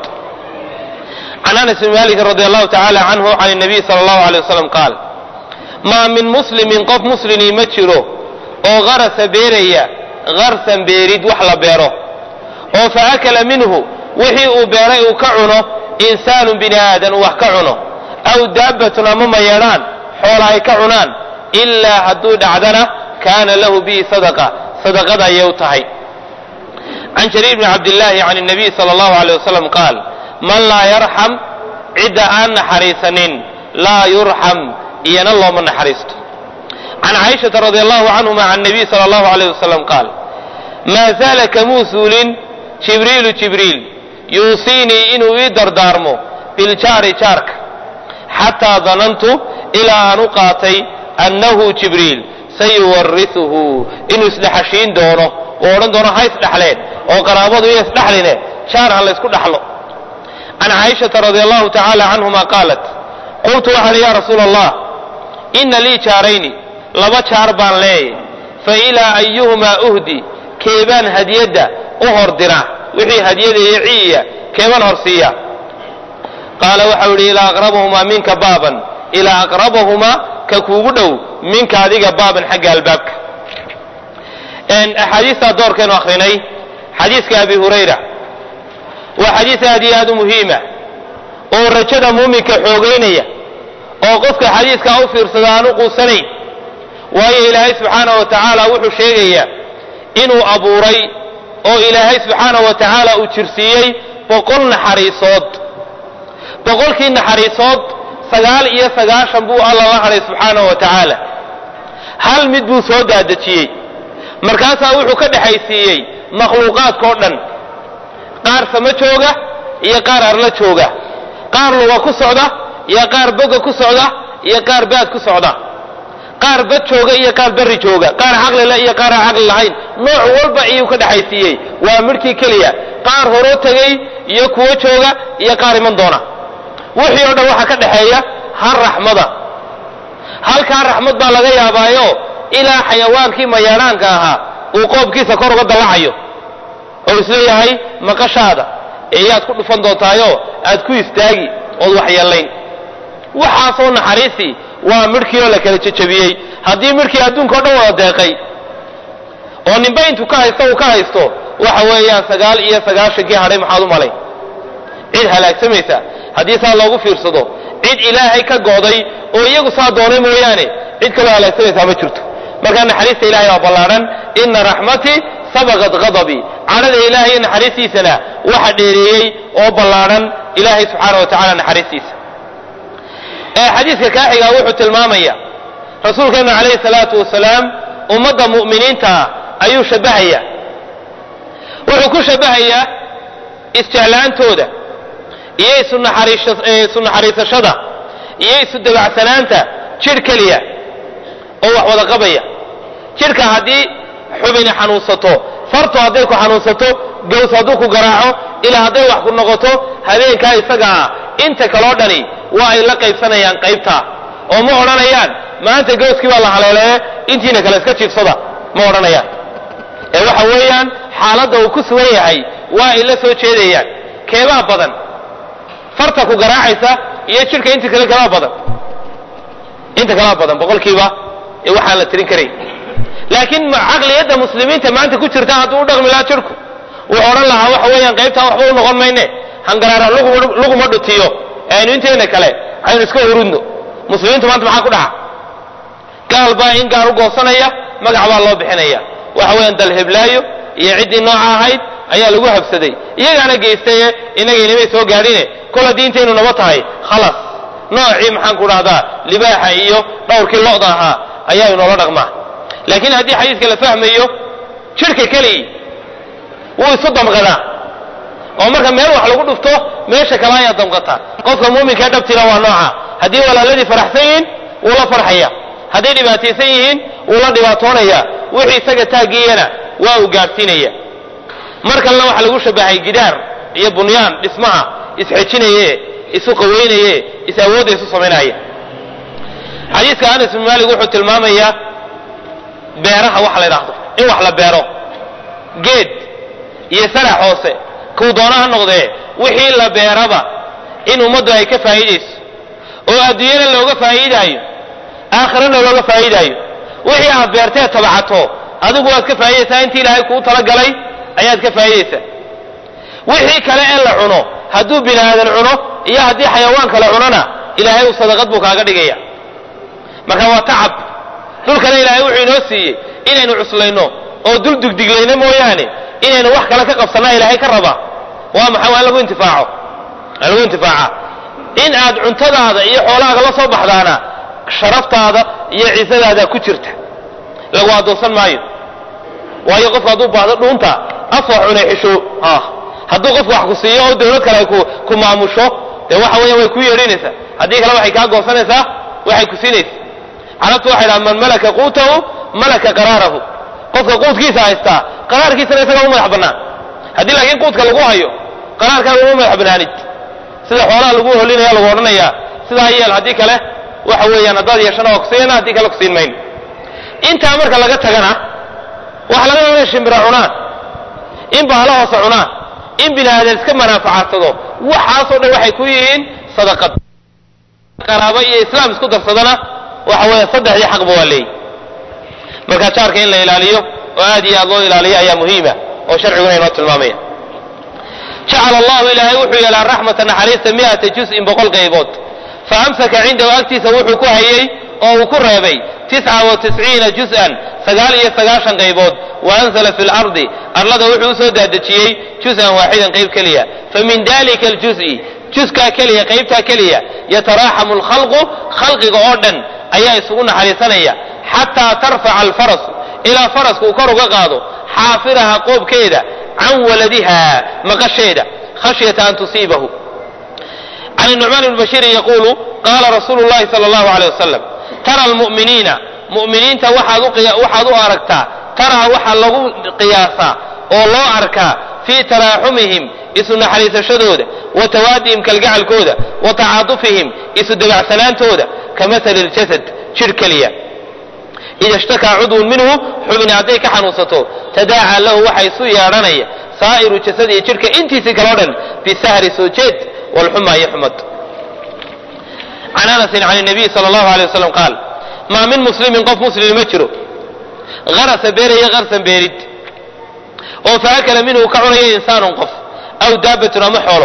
can anas bn malikin radi allahu tacala canhu can nabiy sala allahu alay wasalam qaal maa min muslimin qof muslimii ma jiro oo garasa beeraya garsan beerid wax la beero oo fa akala minhu wixii uu beeray uu ka cuno insaanu bini aadan uu wax ka cuno aw daabbatun ama mayeedhaan xoola ay ka cunaan ilaa hadduu dhacdana kaana lahu bihi sadaqa sadaqada ayay u tahay can jariir bni cabdillaahi can nabiy sala allahu aleyh wasalam qaal man laa yarxam cidda aan naxariisanin laa yurxam iyana looma naxariisto can caaishata radi allahu canhuma can nabiy sala allahu aleyh wasalam qaal maa zaala kamuu suulin jibriilu jibriil yuusiinii inuu ii dardaarmo biljaari jaarka xataa danantu ilaa aan u qaatay annahu jibriil sayuwarisuhu inuu isdhexashiin doono oo odhan doono ha isdhexleen oo qaraabadu iyo isdhexline jaar ha laysku dhaxlo can caaishata radi allahu tacaala canhuma qaalat qultu waxaan ya rasuula allah ina lii jaarayni laba jaar baan leeyay fa ilaa ayuhumaa uhdi keebaan hadiyadda u hordira wixii hadyada iyo ciiya keebaan horsiiya qaala waxau yidhi ilaa aqrabahumaa minka baaban ilaa aqrabahumaa ka kuugu dhow minka adiga baaban xagga albaabka axaadiistaa doorkeenu akrinay xadiiska abi hurayra waa xadiis aad iyo aad u muhiima oo rajada muuminka xoogaynaya oo qofka xadiiskaa u fiirsada aan u quusanayn waayo ilaahay subxaana wa tacaala wuxuu sheegayaa inuu abuuray oo ilaahay subxaana wa tacaala uu jirsiiyey boqol naxariisood boqolkii naxariisood sagaal iyo sagaashan buu alla la hadhay subxaana wa tacaala hal mid buu soo daadejiyey markaasaa wuxuu ka dhexaysiiyey makhluuqaadkao dhan qaar sama jooga iyo qaar arla jooga qaar luga ku socda iyo qaar boga ku socda iyo qaar baad ku socda qaar bad jooga iyo qaar berri jooga qaar caqlile iyo qaar aan caqli lahayn nooc walba iyuu ka dhexaysiiyey waa midhkii keliya qaar horoo tegay iyo kuwo jooga iyo qaar iman doona wixii oo dhan waxaa ka dhexeeya hal raxmada halkaa raxmad baa laga yaabaayo ilaa xayawaankii mayaadhaanka ahaa uu qoobkiisa kor uga dallacayo oo isleeyahay maqashaada eeyaad ku dhufan doontaayo aad ku istaagi ood waxyeellayn waxaasoo naxariisii waa midhkii oo la kala jejabiyey haddii midhkii adduunka o dhan wada deeqay oo ninba intuu ka haysto uu ka haysto waxa weeyaan sagaal iyo sagaashankii hadhay maxaad u malay cid halaagsamaysa haddii saa loogu fiirsado cid ilaahay ka go'day oo iyagu saa doonay mooyaane cid kaloo halaagsamaysaa ma jirto markaa naxariista ilahay waa ballaadhan ina raxmatii sabaqat ghadabii cadhada ilaahay iyo naxariistiisana waxa dheereeyey oo ballaadhan ilaahay subxaana wa tacala naxariistiisa xadiiska kaaxigaa wuxuu tilmaamaya rasuulkeenu calayhi salaatu wasalaam ummadda mu'miniintaa ayuu shabbahaya wuxuu ku shabbahayaa isjeclaantooda iyo isu naxariisashada iyo isu dabacsanaanta jidh keliya oo wax wada qabaya jidhka haddii xubini xanuunsato fartu hadday ku xanuunsato gaws hadduu ku garaaco ilaa hadday wax ku noqoto habeenkaa isaga ah inta kaloo dhani waa ay la qaybsanayaan qaybtaa oo ma odhanayaan maanta gawskii baa la haleeleeye intiina kale iska jiifsada ma odhanayaan ee waxa weeyaan xaaladda uu ku sugan yahay waa ay la soo jeedayaan keebaa badan farta ku garaacaysa iyo jidhka inta kale kalaa badan inta kalaa badan boqolkiiba ee waxaan la tirin karayn laakiin caqliyadda muslimiinta maanta ku jirta hadduu u dhaqmi lahaa jidhku wuxuu odhan lahaa waxa weeyaan qaybtaa waxba u noqon mayne hangaraara luguma dhutiyo aynu inteena kale aynu iska hurudno muslimiintu maanta maxaa ku dhaca gaal baa in gaal u goosanaya magac baa loo bixinaya waxa weeyaan dalheblaayo iyo ciddii nooca ahayd ayaa lagu habsaday iyagaana geystaye inagaynamay soo gaadhine kol haddii intaynu naba tahay khalas noocii maxaan ku dhahdaa libaaxa iyo dhowrkii lo'da ahaa ayaa inoola dhaqmaa laakiin haddii xadiiska la fahmayo jidhka keligii wuu isu damqadaa oo marka meel wax lagu dhufto meesha kale ayaa damqata qofka muuminkaa dhabtiina waa nooca haddii walaaladii faraxsan yihiin wuu la farxaya hadday dhibaataysan yihiin wuu la dhibaatoonaya wixii isaga taaggiiyana waa uu gaadhsiinaya mar kalena waxaa lagu shabahay gidaar iyo bunyaan dhismaha isxejinaye isu qaweynaye is awoodda isu samaynaya xadiiska anas bin maalik wuxuu tilmaamayaa beeraha waxa la ydhaahdo in wax la beero geed iyo sarax hoose kuu doona ha noqdee wixii la beeraba in ummaddu ay ka faa'iidayso oo adduunyana looga faa'iidaayo aakhirana looga faa'iidaayo wixii aad beertee tabacato adigu waad ka faa'iidaysaa intii ilaahay kuu talagalay ayaad ka faa'iidaysaa wixii kale ee la cuno hadduu bini aadan cuno iyo haddii xayawaan kale cunona ilaahay uu sadaqad buu kaaga dhigaya marka waa tacab dhulkana ilaahay wuxuu inoo siiyey inaynu cuslayno oo dul dugdiglayno mooyaane inaynu wax kale ka qabsannaa ilaahay ka raba waa maxay waa in lagu intifaaco in lagu intifaaca in aad cuntadaada iyo xoolahaaga la soo baxdaana sharaftaada iyo ciisadaada ku jirta lagu adoonsan maayo waayo qofku hadduu baahdo dhuunta afwa cunay xisho hadduu qofku wax ku siiyo oo dawlad kale ay ku maamusho dee waxa weya way ku yeedhinaysaa haddii kale waxay kaa goosanaysaa waxay ku siinaysa carabtu waxay dhaha man malaka quutahu malaka qaraarahu qofka quudkiisa haystaa qaraarkiisana isaga u madax bannaan haddii laakiin quudka lagu hayo qaraarkaaga uma madax bannaanid sida xoolaha lagu holinaya lagu odhanayaa sidaa yeel haddii kale waxa weeyaan haddaad yeeshana waa kusiiyana haddii kale kusiin mayno intaa marka laga tagana waxa laga yaaba inay shimbira cunaan in bahalo hoose cunaan in bini aadan iska manaafacadsado waxaasoo dhan waxay ku yihiin sadaqad qaraabo iyo islaam isku darsadana waxa weeya saddexdii xaqba waa leeyi marka jaarka in la ilaaliyo oo aad iyo aad loo ilaaliyo ayaa muhiima oo sharciguna inoo tilmaamaya jacala allahu ilaahay wuxuu yeelaa raxmata naxariista miata juz-in boqol qaybood fa amsaka cindahu agtiisa wuxuu ku hayey oo uu ku reebay tisca wa tisciina juz-an sagaal iyo sagaashan qaybood wa anzala fi lardi arlada wuxuu usoo daadejiyey juz-an waaxidan qayb keliya famin dalika aljuzi juskaa keliya qaybtaa keliya yataraaxamu alkhalqu khalqiga oo dhan ayaa isugu naxariisanaya xataa tarfaca alfarasu ilaa farasku uu kor uga qaado xaafiraha qoobkeeda can waladiha maqasheeda khashyata an tusiibahu can nucmaan bni bashiirin yaquulu qaala rasuulu llahi sala allahu aleyh wasalam tara almu'miniina mu'miniinta waxaad u aragtaa taraa waxaa lagu qiyaasaa oo loo arkaa fii taraaxumihim isu naxariisashadooda wa tawaadihim kalgacalkooda wa tacaatufihim isu dabacsanaantooda ka masali ljasad jidh keliya ida ishtakaa cudwun minhu xubni hadday ka xanuunsato tadaacaa lahu waxa isu yeedhanaya saa'iru jasadihi jidhka intiisii kaloo dhan bisahri soo jeed walxuma iyo xumad can anasin can nabiy sala allahu alay wasalam qaal maa min muslimin qof muslimi ma jiro harasa beeraya harsan beerid oo faakala minhu ka cunaya insaanun qof aw daabatun ama xoolo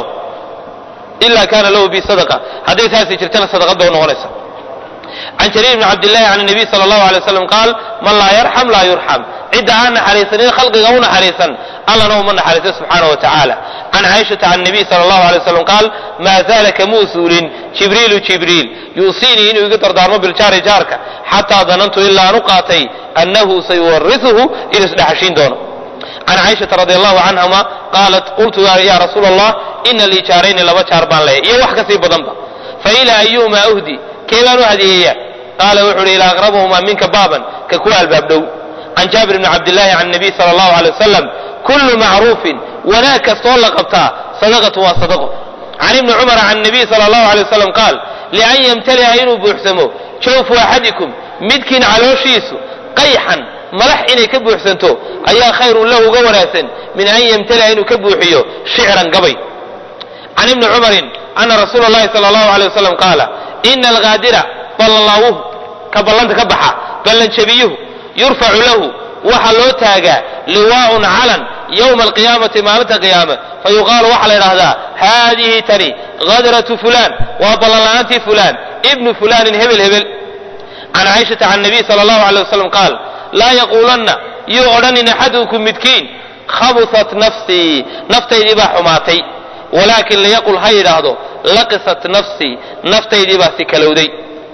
ila kaana lahu bi sadaqa hadday taasi jirtana sadaqad bay u noqonaysa can jariir bni cabdillahi can nabiy sala allahu alay waslam qaal man laa yarxam laa yurxam cidda aan naxariisanin khalqiga u naxariisan allana uma naxariiso subxaana wa tacaala can caaishata can nabiy sala allahu alay waslam qaal maa zaala kamuu suulin jibriilu jibriil yuusiinii inuu iga dardaarmo biljaari jaarka xataa danantu ilaa aan u qaatay annahu sayuwarisuhu inuu isdhexashiin doono can caaishata radi allahu canhuma qaalat qultu ya rasuula allah ina lii jaarayni laba jaar baan leeya iyo wax kasii badanba fa ilaa ayuhuma uhdi kee baan u hadiyeeya qaala wuxu uhi ilaa aqrabuhumaa minka baaban ka kuwa albaab dhow can jaabir bni cabdillahi can nabiy sala allahu alay wasalam kullu macruufin wanaag kastoo la qabtaa sadaqatu waa sadaqo can ibni cumara can nabiy sala allahu alay wasalam qaal lian yamtaliha inuu buuxsamo jawfu axadikum midkiin calooshiisu qayxan malax inay ka buuxsanto ayaa khayrun lahu uga wanaagsan min an yamtaliha inuu ka buuxiyo shicran gabay can ibni cumarin ana rasuula llahi sala allahu alay wasalam qaala ina algaadira ballanlaawuhu ka ballanta ka baxa ballanjabiyuhu yurfacu lahu waxaa loo taagaa liwaaun calan yowma alqiyaamati maalinta qiyaame fa yuqaalu waxaa la yidhaahdaa haadihi tani hadratu fulaan waa ballanla'aantii fulaan ibnu fulaanin hebel hebel can caaishata can nabiy sala allahu alay wasalam qaal laa yaquulanna yuu odhanin axadukum midkiin khabusat nafsii naftaydii baa xumaatay walaakin liyaqul ha yidhaahdo laqisat nafsii naftaydii baa si kalowday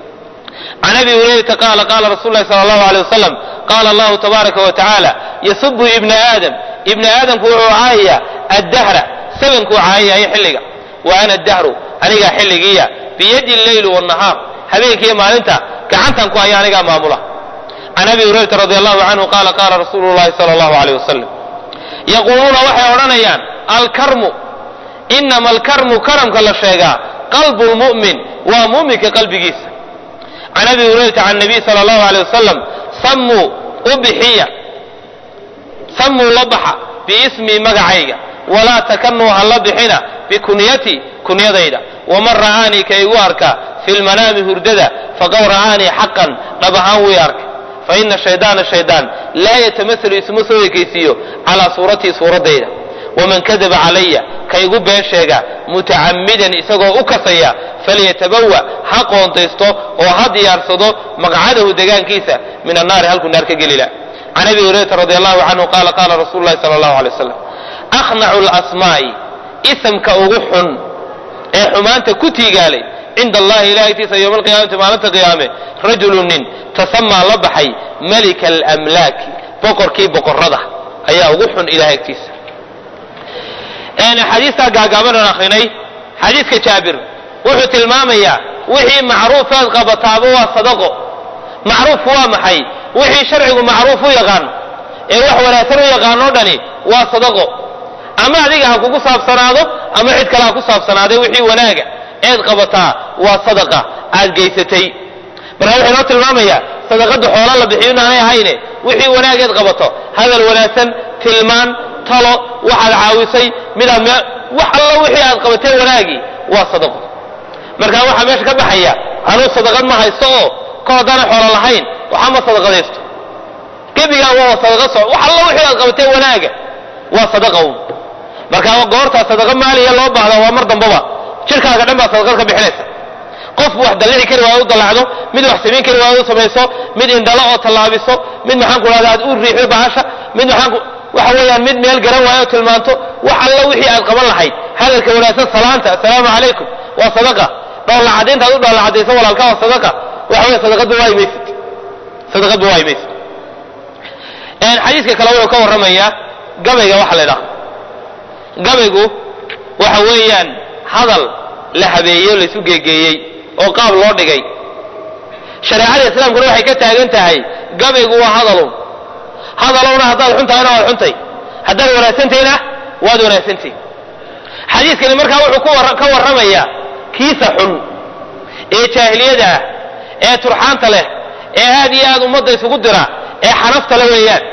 can abi hurayrata qaala qaala rasul lahi sala allahu alay wasalam qaala allahu tabaaraka wa tacaala yasubu ibna aadam ibna aadamku wuxuu caayaya addahra sabankuu caayaya xilliga wa ana dahru anigaa xilligiiya biyadi lleyli wanahaar habeenkiiyo maalinta gacantan ku haya anigaa maamula can abi hurayrata radi allahu canhu qaala qaala rasuulu llahi sala allahu aleyh wasalam yaquuluuna waxay odhanayaan alkarmu inama alkarmu karamka la sheegaa qalbu lmu'min waa mu'minka qalbigiisa can abi hurayrata can nabiy sala allahu aleyh wasalam sammuu u bixiya sammuu la baxa biismii magacayga walaa takanuu ha la bixina bikunyati kunyadayda waman ra'aanii ka igu arka fi lmanaami hurdada faqad ra'aanii xaqan dhab ahaan wii arkay faina shaydaana shaydaan laa yatamasalu isma soo ekaysiiyo calaa suuratii suuraddayda waman kadaba calaya ka igu been sheega mutacammidan isagoo u kasaya falyatabawa ha qoontaysto oo ha diyaarsado maqcadahu degaankiisa min annaari halkuu naar ka gelila can abi hurayrata radi allahu canhu qaala qaala rasulu llahi sala allahu alay wasalam akhnacu lasmaa'i isamka ugu xun ee xumaanta ku tiigaalay cinda allahi ilahay agtiisa yowma alqiyaamati maalinta qiyaame rajulu nin tasamaa la baxay malika alamlaaki boqorkii boqorada ayaa ugu xun ilahay agtiisa xadiistaa gaagaabanan akrinay xadiiska jaabir wuxuu tilmaamayaa wixii macruufaad qabataaba waa sadaqo macruufku waa maxay wixii sharcigu macruuf u yaqaano ee wax wanaagsan u yaqaanoo dhani waa sadaqo ama adiga ha kugu saabsanaado ama cid kale ha ku saabsanaadee wixii wanaaga eed qabataa waa sadaqa aad geysatay marka wuxuu inoo tilmaamayaa sadaqada xoola la bixiyo inaanay ahayne wixii wanaageed qabato hadal wanaagsan tilmaan talo waxaad caawisay midaad wax allo wixii aad qabatee wanaagii waa sadaqo marka waxaa meesha ka baxaya anuu sadaqad ma haysto oo ka haddana xoolo lahayn waxa ma sadaqadaysto gebigaa waa sadaqa so wax allo wixii aad qabatee wanaaga waa sadaqa un marka goortaa sadaqa maaliya loo baahda waa mar dambaba jirkaaga dhan baa sadaqad ka bixinaysa qof wax dallici kari waayo u dallacdo mid wax samayn kari waayo u samayso mid indhalo oo tallaabiso mid maxaan ku dhahda aad u riixdo bahasha mid maxaan waxa weeyaan mid meel garan waayo oo tilmaanto wax allo wixii aad qaban lahayd hadalka wanaagsan salaanta assalaamu calaykum waa sadaqa dhoollacadaynta aad u dhoollacadayso walaalka waa sadaqa waxa weya sadaqadba waayi maysid sadaqadba waayi maysid xadiiska kale wuxuu ka warramayaa gabayga waxa la idhaha gabaygu waxa weeyaan hadal la habeeyo laisu geegeeyey oo qaab loo dhigay shareecada islaamkuna waxay ka taagan tahay gabaygu waa hadalun hadalowna haddaad xun tahayna waad xuntay haddaad wanaagsantayna waad wanaagsantay xadiiskani markaa wuxuu ka warramayaa kiisa xun ee jaahiliyada ah ee turxaanta leh ee aad iyo aad ummadda isugu dira ee xanafta le weeyaan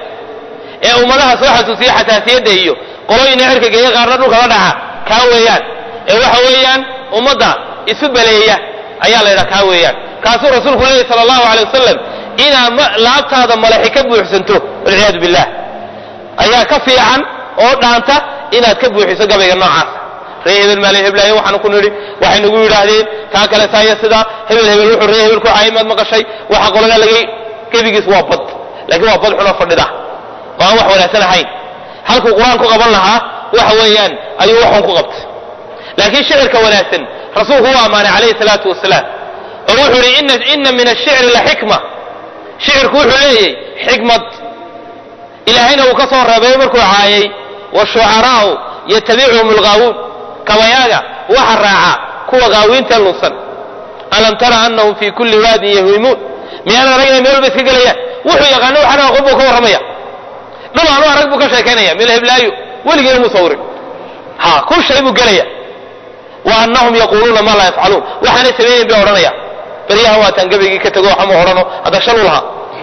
ee ummadaha soo xasuusiya xasaasiyadda iyo qolooyina cirka geeya qaarna dhulka la dhaca kaa weeyaan ee waxa weeyaan ummadda isu baleeya ayaa la ydhaha kaa weeyaan kaasuu rasuulku leeyay sala allahu alay wasalam inaad laabtaada malaxi ka buuxsanto walciyaadu billah ayaa ka fiican oo dhaanta inaad ka buuxiso gabayga noocaasa ree hebel maali heblaayo waxaanu ku nidhi waxay nagu yidhaahdeen taa kale saaya sidaa hebel hebel wuxuu ree hebel ku caayay maad maqashay waxa qoladaa laga gebigiis waa bad laakiin waa bad xunoo fadhida oo aan wax wanaagsan ahayn halkuu qur-aan ku qaban lahaa waxa weeyaan ayuu waxun ku qabtay laakiin shicirka wanaagsan rasuulku u ammaanay calayhi salaatu wasalaam oo wuxuu yidhi ina min ashicri la xikma shicirku wuxuu leeyahy xikmad ilaahayna uu ka soo reebay markuu caayay washucaraa'u yatabicuhum algaawuun kabayaaga waxa raaca kuwa gaawiinta lunsan alam tara anahum fi kulli waadin yahwimuun miyaadan arag inay meel walba iska gelayaan wuxuu yaqaano waxaan aqoon buu ka warramaya dhul aanu arag buu ka sheekaynaya meel heblaayo weligiina muu sawirin ha kun shay buu gelaya wa anahum yaquuluuna maa laa yafcaluun waxaanay samaynayn bay odhanaya beryahan waataan gabaygii ka tego waxama odhano hadda shan u lahaa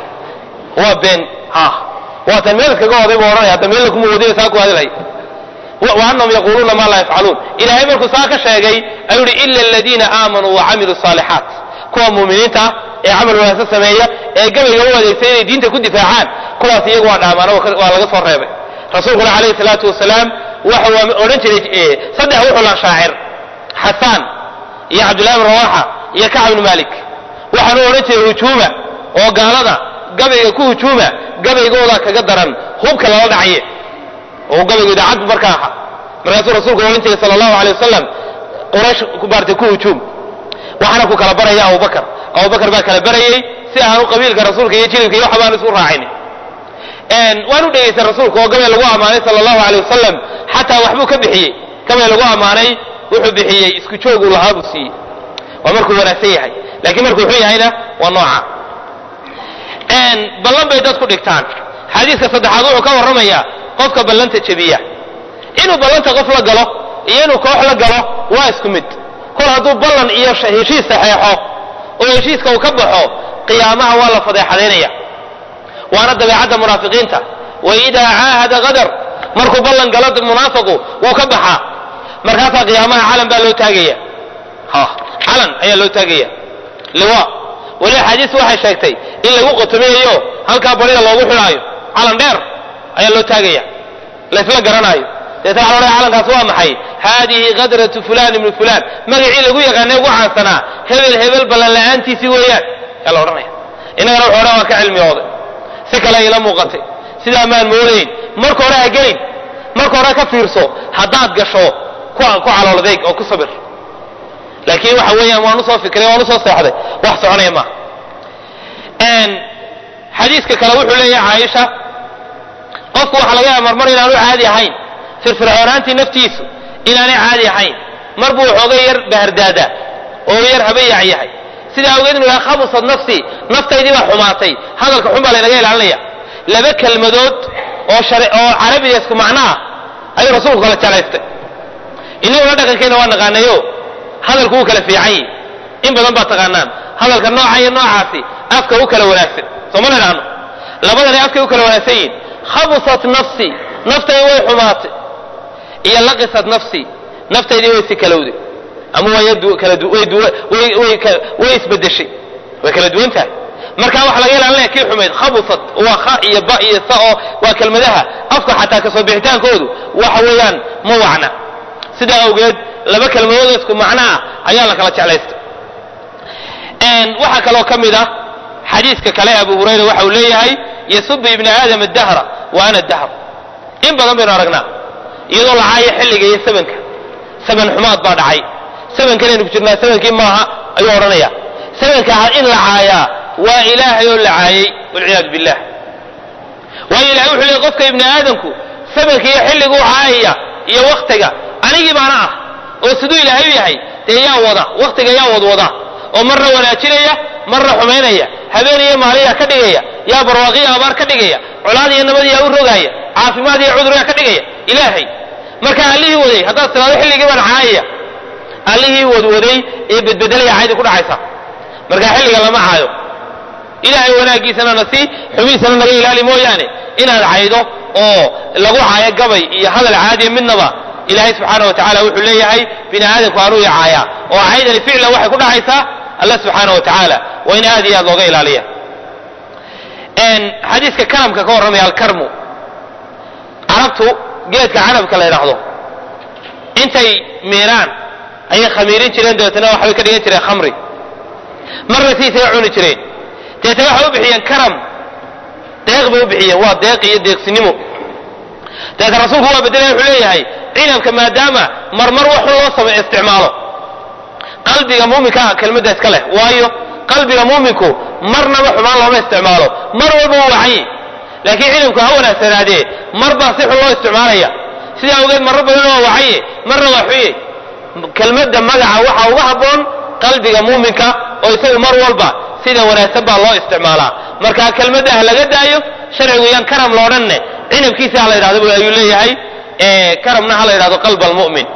waa been ha waataan meel iskaga oday buu odhanaya hadda meel kuma wadiyo saa ku hadilhay وأنهم يقولون ما لا يفعلون إلهي مركو ساكا شاقي أيولي إلا الذين آمنوا وعملوا الصالحات كوا مؤمنين تا ee camal wanaagsan sameeya ee gabayga u adeegsa inay diinta ku difaacaan kuwaas iyagu waa dhaamaano waa laga soo reebay rasuulkuna calayhi salaatu wasalaam waxa uu odhan jiray saddex wuxuu lahaa shaacir xasaan iyo cabdullahi bin rawaxa iyo kacb bin malik waxaanu odhan jiray hujuuma oo gaalada gabayga ku hujuuma gabaygooda kaga daran hubka lala dhacye oo gabaygu idaacaddu marka aha markaasuu rasuulku odhan jiray sala allahu alay wasalam quraysh baartay ku hujuum waxaana ku kala baraya abubakar abubakar baa kala barayey si aanu qabiilka rasuulka iyo jilibka iyo waxa baan isu raacin waan u dhegaystay rasuulka oo gabay lagu ammaanay sala allahu alay wasalam xataa waxbuu ka bixiyey gabay lagu ammaanay wuxuu bixiyey isku jooguu lahaa buu siiyey waa markuu wanaagsan yahay laakiin markuu xun yahayna waa nooca ballan bay dadku dhigtaan xadiiska saddexaad wuxuu ka warramayaa qofka ballanta jebiya inuu ballanta qof la galo iyo inuu koox la galo waa isku mid kol hadduu ballan iyo heshiis saxeexo oo heshiiska uu ka baxo qiyaamaha waa la fadeexadaynaya waana dabeecadda munaafiqiinta wa idaa caahada qadar markuu ballan galo munaafiqu wuu ka baxaa markaasaa qiyaamaha calan baa loo taagaya calan ayaa loo taagaya liwa weli axaadiis waxay sheegtay in lagu qotomiyayo halkaa barida loogu xidhaayo calan dheer ayaa loo taagaya laysla garanaayo deeta waxa laodhaya calankaas waa maxay haadihi kadratu fulan ibnu fulan magacii lagu yaqaanay ugu caansanaa hebel hebel ballan la'aantiisii weeyaan ayaa la odhanaya innagana wuxu odhan waan ka cilmiyooday si kale ila muuqatay sidaa maan moodayn marka hore ha gelin marka hore ka fiirso haddaad gasho ku calooldeeg oo ku sabir laakiin waxa weeyaan waan usoo fikray waan usoo seexday wax soconaya maaha xadiiska kale wuxuu leeyahay caaisha qofku waxaa laga yaaba marmar inaanu caadi ahayn firfircoonaantii naftiisu inaanay caadi ahayn mar buu xoogay yar bahardaada oo yar habayac yahay sidaa awgeed inu yahay khabusad nafsi naftaydii baa xumaatay hadalka xun baa laynaga ilaalinaya laba kelmadood oo oo carabiga isku macno ah ayuu rasuulku kala jeclaystay inaguna dhaqankeena waa naqaanayo hadalku wuu kala fiican yahi in badan baad taqaanaan hadalka nooca iyo noocaasi afka u kala wanaagsan sooma la idhaahno labadani afkay u kala wanaagsan yihin khabusat nafsi naftaydi way xumaatay iyo laqisat nafsi naftaydii way si kalowday ama way isbedeshay way kala duwan tahay marka waxa laga ilaalinaya kii xumayd khabusat waa kha iyo ba iyo sa oo waa kelmadaha afka xataa kasoo bixitaankoodu waxa weeyaan ma wacna sidaa awgeed laba kelmadood isku macno ah ayaa la kala jeclaystay waxaa kaloo ka mid ah xadiiska kale abu hurayra waxa uu leeyahay yasubu ibna aadam adahra wa ana dahr in badan baynu aragnaa iyadoo la caayo xilliga iyo sabanka saban xumaad baa dhacay sabankanaynu ku jirnaa sabankii maaha ayuu odhanaya sabanka in la caayaa waa ilaahay oo la caayay walciyaadu billah waayo ilahay wuxuu leey qofka ibni aadamku sabanka iyo xilliguu caayaya iyo waktiga anigii baana ah oo siduu ilaahay u yahay dee yaa wada waktiga yaa wadwada oo marna wanaajinaya marna xumaynaya habeen iyo maaliyaa ka dhigaya yaa barwaaqiya abaar ka dhigaya colaad iyo nabad yaa u rogaaya caafimaad iyo cuduryaa ka dhigaya ilaahay marka allihii waday haddaad tiraado xilligii baan caayaya allihii wadwaday ee bedbedelaya caydi ku dhacaysa marka xilliga lama caayo ilaahay wanaaggiisana na sii xumihiisana naga ilaali mooyaane inaad caydo oo lagu caayo gabay iyo hadal caadiya midnaba ilaahay subxaana wa tacala wuxuu leeyahay bini aadamku anuu icaaya oo caydani ficlan waxay ku dhacaysaa alla subxaana wa tacaala waa in aad iyo aad looga ilaaliya xadiiska karamka ka warramaya alkarmu carabtu geedka canabka la yidhaahdo intay miiraan ayay khamiirin jireen dabeetana waxbay ka dhigan jireen khamri marna siisay cuni jireen dabeetana waxay u bixiyeen karam deeq bay u bixiyeen waa deeq iyo deeqsinimo dabeetana rasuulku waa bedelaya wuxuu leeyahay cinabka maadaama marmar wax xun loo samey isticmaalo qalbiga muuminka kelmadda iska leh waayo qalbiga muuminku marnaba xumaan looma isticmaalo mar walba wuu wacan yahi laakiin cinabku ha wanaagsanaadee mar baa si xun loo isticmaalaya sidaa awgeed marro badan waa wacanye marna waa xuye kelmadda magaca waxaa uga habboon qalbiga muuminka oo isagu mar walba sida wanaagsan baa loo isticmaalaa marka kelmadda ha laga daayo sharcigu yaan karam loodhanne cinabkiisa ha la yidhahdo ayuu leeyahay karamna ha la yidhahdo qalb almu'min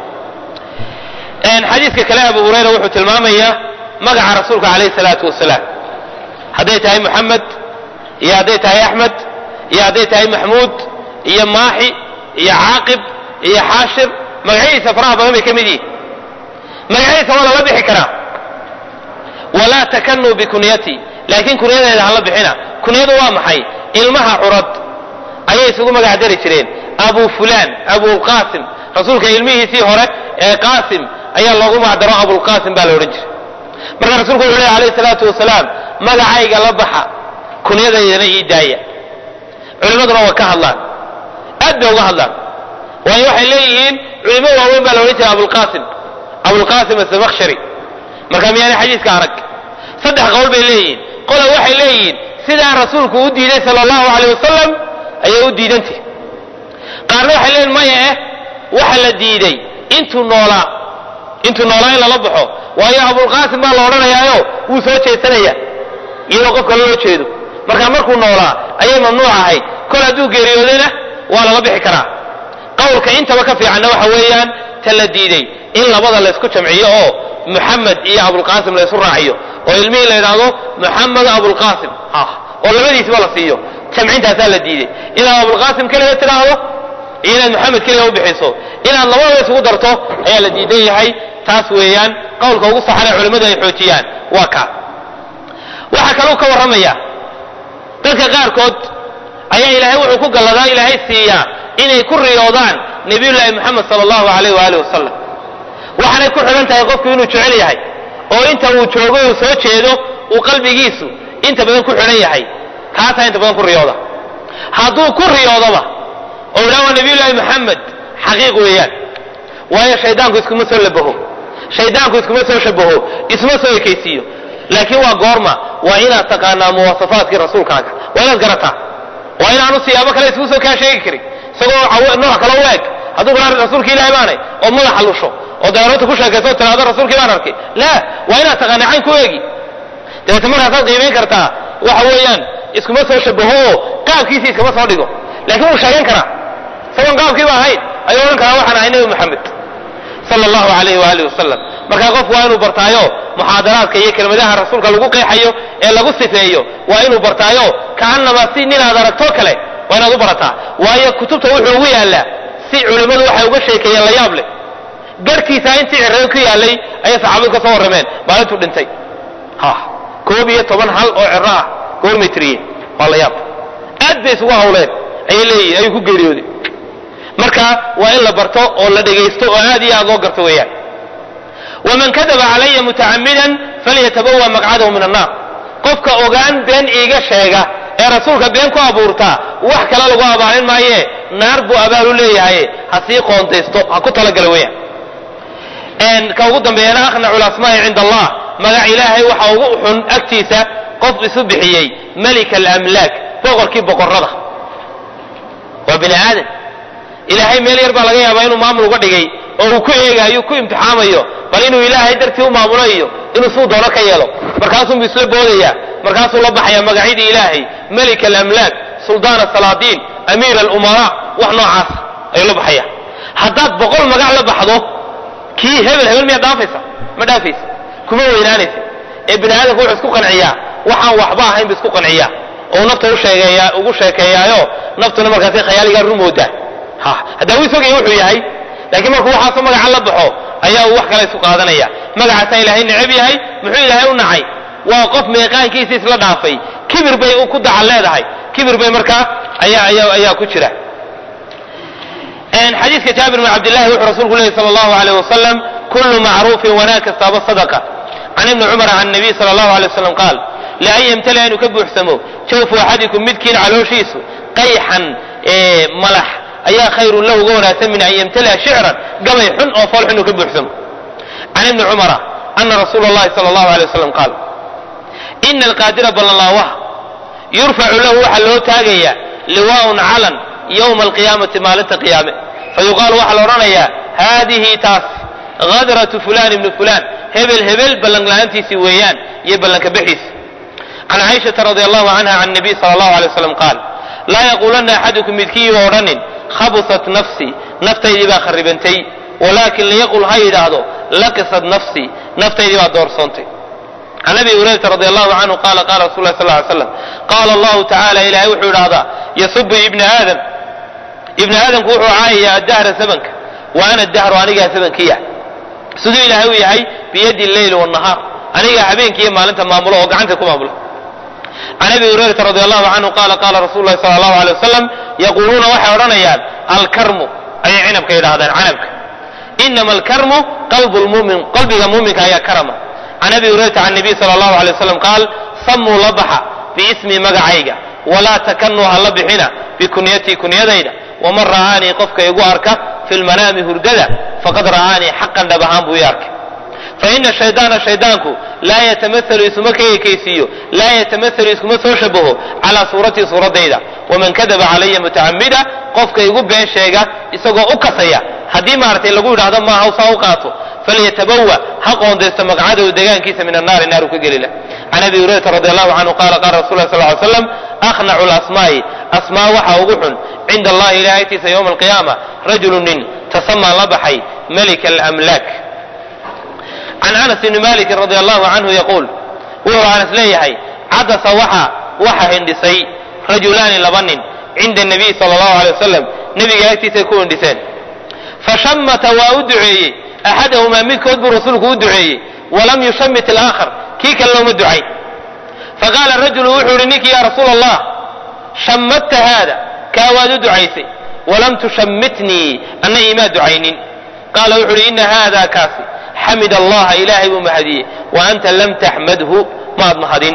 xadiiska kale abu hurayra wuxuu tilmaamayaa magaca rasuulka calayhi salaatu wasalaam hadday tahay moxamed iyo hadday tahay axmed iyo hadday tahay maxmuud iyo maaxi iyo caaqib iyo xaashir magacyadiisa faraha badan bay ka mid yihin magacyadiisa waa lala bixi karaa walaa takanuu bikunyati laakiin kunyadeeda hala bixina kunyadu waa maxay ilmaha curad ayay isugu magac dari jireen abu fulan abulqasim rasuulka ilmihiisii hore ee qaasim ayaa loogu magacdaro abulqasim baa la odhan jiray marka rasulku wuxu ley alayh salaatu wasalaam magacayga la baxa kunyadaydana ii daaya culimmaduna waa ka hadlaan aad bay uga hadlaan waayo waxay leeyihiin culimo waaweyn baa la odhan jiray abulqasim abulqasim asamakhshari marka miyaana xadiiska arag saddex qowl bay leeyihiin qola waxay leeyihiin sidaa rasuulku u diiday sala allahu alayh wasalam ayay u diidantih qaarna waxay leeyihin maya eh waxa la diiday intuu noolaa intuu noolaa in lala baxo waayo abulqaasim baa la odhanayaayo wuu soo jeesanaya iyadoo qofka loo jeedo marka markuu noolaa ayay mamnuuc ahayd kol hadduu geeriyoodayna waa laga bixi karaa qowlka intaba ka fiicanna waxa weeyaan ta la diiday in labada laysku jamciyo oo muxamed iyo abulqaasim laysu raaciyo oo ilmihii la yidhaahdo muxamed abulqaasim ah oo labadiisba la siiyo jamcintaasaa la diiday inaad abulqaasim keliga tidhaahdo iyo inaad maxamed keliga u bixiso inaad labadaba isugu darto ayaa la diidan yahay taas weeyaan qowlka ugu saxanee culimmadu ay xoojiyaan waa kaa waxaa kaloo ka warramaya dadka qaarkood ayaa ilaahay wuxuu ku galladaa ilaahay siiyaa inay ku riyoodaan nebiyullaahi moxamed sala allahu alayh waaalih wasalam waxaanay ku xidhan tahay qofku inuu jecel yahay oo inta uu joogo uu soo jeedo uu qalbigiisu inta badan ku xidhan yahay kaasaa inta badan ku riyooda hadduu ku riyoodoba oo idhaa waa nebiyullaahi moxamed xaqiiq weeyaan waayo shaydaanku iskuma soo labaho shaydaanku iskuma soo shabaho isma soo ekaysiiyo laakiin waa goorma waa inaad taqaanaa muwasafaadkii rasuulkaaga waa inaad garataa waa inaanu siyaabo kale isku soo kaa sheegi karin isagoo nooc kale u eg hadduu gaa rasuulka ilahi baanay oo madaxa lusho oo daroota ku sheekayso o tiraado rasuulkii baan arkay la waa inaad taqaanaa cayn ku eegi dabeete markaasaad qiimayn kartaa waxa weeyaan iskuma soo shabaho oo qaabkiisi iskama soo dhigo laakiin wuu sheegan karaa isagoon qaabkiiba ahayn ayuu odhan karaa waxaan ahay nebi moxamed sala allahu alayh waaalih wasalam markaa qofku waa inuu bartaayo muxaadaraadka iyo kelmadaha rasuulka lagu qeexayo ee lagu sifeeyo waa inuu bartaayo kaanama si ninaad aragtoo kale waa inaad u barataa waayo kutubta wuxuu ugu yaallaa si culimmadu waxay uga sheekeeyeen la yaab leh garhkiisa intii cirreen ku yaallay ayay saxaabadu ka soo warrameen maalintuu dhintay ha koob iyo toban hal oo cirro ah goormay tiriyeen waa la yaab aad bay isugu hawleen ayay leeyihin ayuu ku geeriyooday marka waa in la barto oo la dhegaysto oo aad iyo aad loo garto weeyaan waman kadaba calaya mutacamidan falyatabawa maqcadahu min annaar qofka ogaan been iiga sheega ee rasuulka been ku abuurtaa wax kale lagu abaalin maaye naar buu abaal u leeyahay ha sii qoondaysto ha ku talagala weeyaan ka ugu dambeeyana akhnacu lasmaa'i cinda allah magac ilaahay waxa ugu xun agtiisa qof isu bixiyey melika alamlaak boqorkii boqorrada waa bini aadan ilaahay meel yar baa laga yaabaa inuu maamul uga dhigay oo uu ku eegaayo ku imtixaamayo bal inuu ilaahay dartii u maamulo iyo inuu suu doono ka yeelo markaasuunbu isla boodaya markaasuu la baxaya magacyadii ilaahay melik alamlaak suldaan asalaadiin amiir alumaraa wax noocaas ayuu la baxaya haddaad boqol magac la baxdo kii hebel hebel miyaad dhaafaysa ma dhaafaysa kuma weynaanaysa ee bini aadamku wuxuu isku qanciyaa waxaan waxba ahayn bu isku qanciyaa oo nafta usheegeeya ugu sheekeeyaayo naftuna markaasi khayaaligaa rumoodaa ha haddaa wuu isogaya wuxuu yahay laakiin markuu waxaasoo magaca la baxo ayaa uu wax kale isu qaadanaya magacaasaa ilaahay necab yahay muxuu ilaahay u nacay waa qof meeqaankiisa isla dhaafay kibir bay ku dacal leedahay kibir bay markaa ayaa ayaa ayaa ku jira xadiiska jaabir bn cabdillahi wuxuu rasuulku leeyay sala allahu alayh wasalam kullu macruufin wanaag kastaaba sadaqa can ibni cumar can nabiy sala allahu alay wasalam qaal lian yamtali'a inuu ka buuxsamo jawfu axadikum midkiin calooshiisu qayxan malax ayaa khayrun lahu uga wanaagsan min an yamtali'a shicran gabay xun oo fool xun uu ka buuxsamo can ibni cumara ana rasuula allahi sala allahu alay wasalam qaal ina alqaadira ballanlaawaha yurfacu lahu waxaa loo taagayaa liwaaun calan yowma alqiyaamati maalinta qiyaame fayuqaalu waxaa la odhanayaa haadihi taas hadratu fulan ibni fulan hebel hebel ballanla-aantiisii weeyaan iyo ballanka bixiisi can caaishata radi allahu canha can nabiy sala allahu alay waslam qaal laa yaquulanna axadukum midkiiba odhanin khabusat nafsii naftaydii baa kharibantay walaakin liyaqul ha yidhaahdo laqisat nafsii naftaydii baa doorsoontay can abi hurayrata radi allahu canhu qaala qaala rasul lah sal ly slam qaala allahu tacala ilaahay wuxuu idhahdaa yasubu ibna aadam ibni aadamku wuxuu caayayaa addahra sabanka wa ana dahru anigaa sabankiya siduu ilaahay u yahay biyadi lleyl wnahaar anigaa habeenkiiyo maalinta maamulo oo gacanta ku maamulo can abi hurayrata radi allahu canhu qaala qaala rasul lahi sala allahu alay wasalam yaquuluuna waxay odhanayaan alkarmu ayay cinabka yidhahdaan canabka inama alkarmu qalbu lmumin qalbiga muuminka ayaa karama can abi hurayrata can nabiy sala allahu alay wasalam qaal samuu la baxa biismi magacayga walaa takanuu ha la bixina bikunyatii kunyadayda waman ra'aanii qofka igu arka fi lmanaami hurdada faqad ra'aanii xaqan dhab ahaan buu ii arkay faina shaydaana shaydaanku laa yatamaalu isuma ka ekaysiiyo laa yatamaalu iskuma soo shabaho calaa suuratii suuradayda waman kadaba calaya mutacamida qofka igu been sheega isagoo u kasaya haddii maaragtay lagu yidhahdo maaha saa u qaato falyatabawa ha qoondaysto maqcadahu degaankiisa min annaari naaru ka gelila can can abi hurayrata radi allahu canhu qala qala rasul lah sal ly slam akhnacu lasmaa'i asmaa waxa ugu xun cinda allahi ilahay agtiisa yowma alqiyaama rajulu nin tasamaa la baxay malika alamlaak can anas bni malikin radi allahu canhu yaquul wuxuu anas leeyahay cadasa waxa waxa hindhisay rajulaani laba nin cinda nabiy sala allahu alay wasalam nebiga agtiisay ku hindhiseen fashamata waa u duceeyey axadahumaa midkood buu rasuulku u duceeyey walam yushamit alaakhar kii kale looma ducayn faqaala rajulu wuxuu ihi ninkii ya rasuula allah shammadta haada kaa waad u ducaysay walam tushammitnii anna imaa ducaynin qaala wuxuu uhi ina haada kaasi xamid allaha ilaahay buu mahadiyey wa anta lam taxmadhu maad mahadin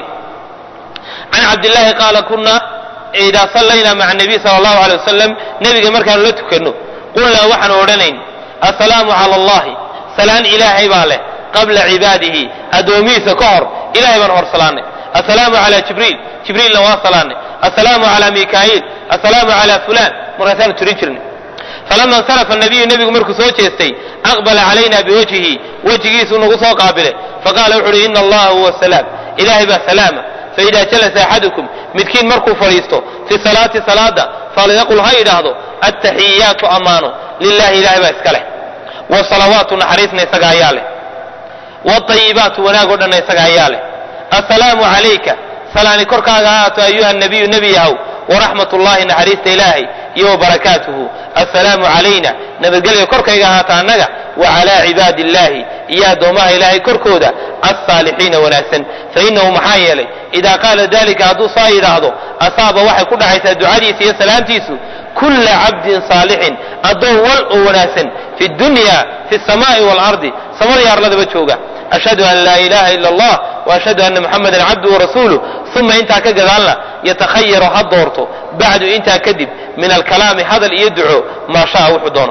can cabdillaahi qaala kuna idaa sallaynaa maca nabiy sala allahu alay wasalam nebiga markaanu la tukanno qulnaa waxaanu odhanayn assalaamu cala allahi salaan ilaahay baa leh qabla cibaadihi addoomihiisa ka hor ilahay baan hor salaanay assalaamu cala jibriil jibriilna waa salaanay assalaamu cala mikaa'iil assalaamu cala fulaan markaasaanu tirin jirnay falama insarafa nabiyu nebigu markuu soo jeestay aqbala calayna biwajhihi wejigiisuu nagu soo qaabilay faqaala wuxu uhi ina allaha huwa salaam ilahay baa salaama faida jalasa axadukum midkiin markuu fadhiisto fi salaati salaada falyaqul ha yidhaahdo attaxiyaatu ammaano lilahi ilahay baa iska leh wsalawaatu naxariisna isaga ayaa leh wاayibaatu wanaagoo dhanna isaga ayaa leh assalaamu calayka salaani korkaaga ahaato ayuha nabiyu nebi yahow waraxmat ullahi naxariista ilaahay iyo wabarakaatuhu assalaamu calayna nabadgelya korkayga ahaata annaga wacalaa cibaadi illahi iyo addoomaha ilaahay korkooda alsaalixiina wanaagsan fainahu maxaa yeelay idaa qaala dalika hadduu saa yidhaahdo asaaba waxay ku dhacaysaa ducadiisa iyo salaamtiisu kulla cabdin saalixin addoon wal oo wanaagsan fi dunya fi samaa'i waalardi samadii arladaba jooga ashhadu an laa ilaha ila allah waashhadu ana muxamadan cabduhu warasuuluh uma intaa ka gadaalna yatakhayaru ha doorto bacdu intaa kadib min alkalaami hadal iyo duco maa shaa wuxuu doono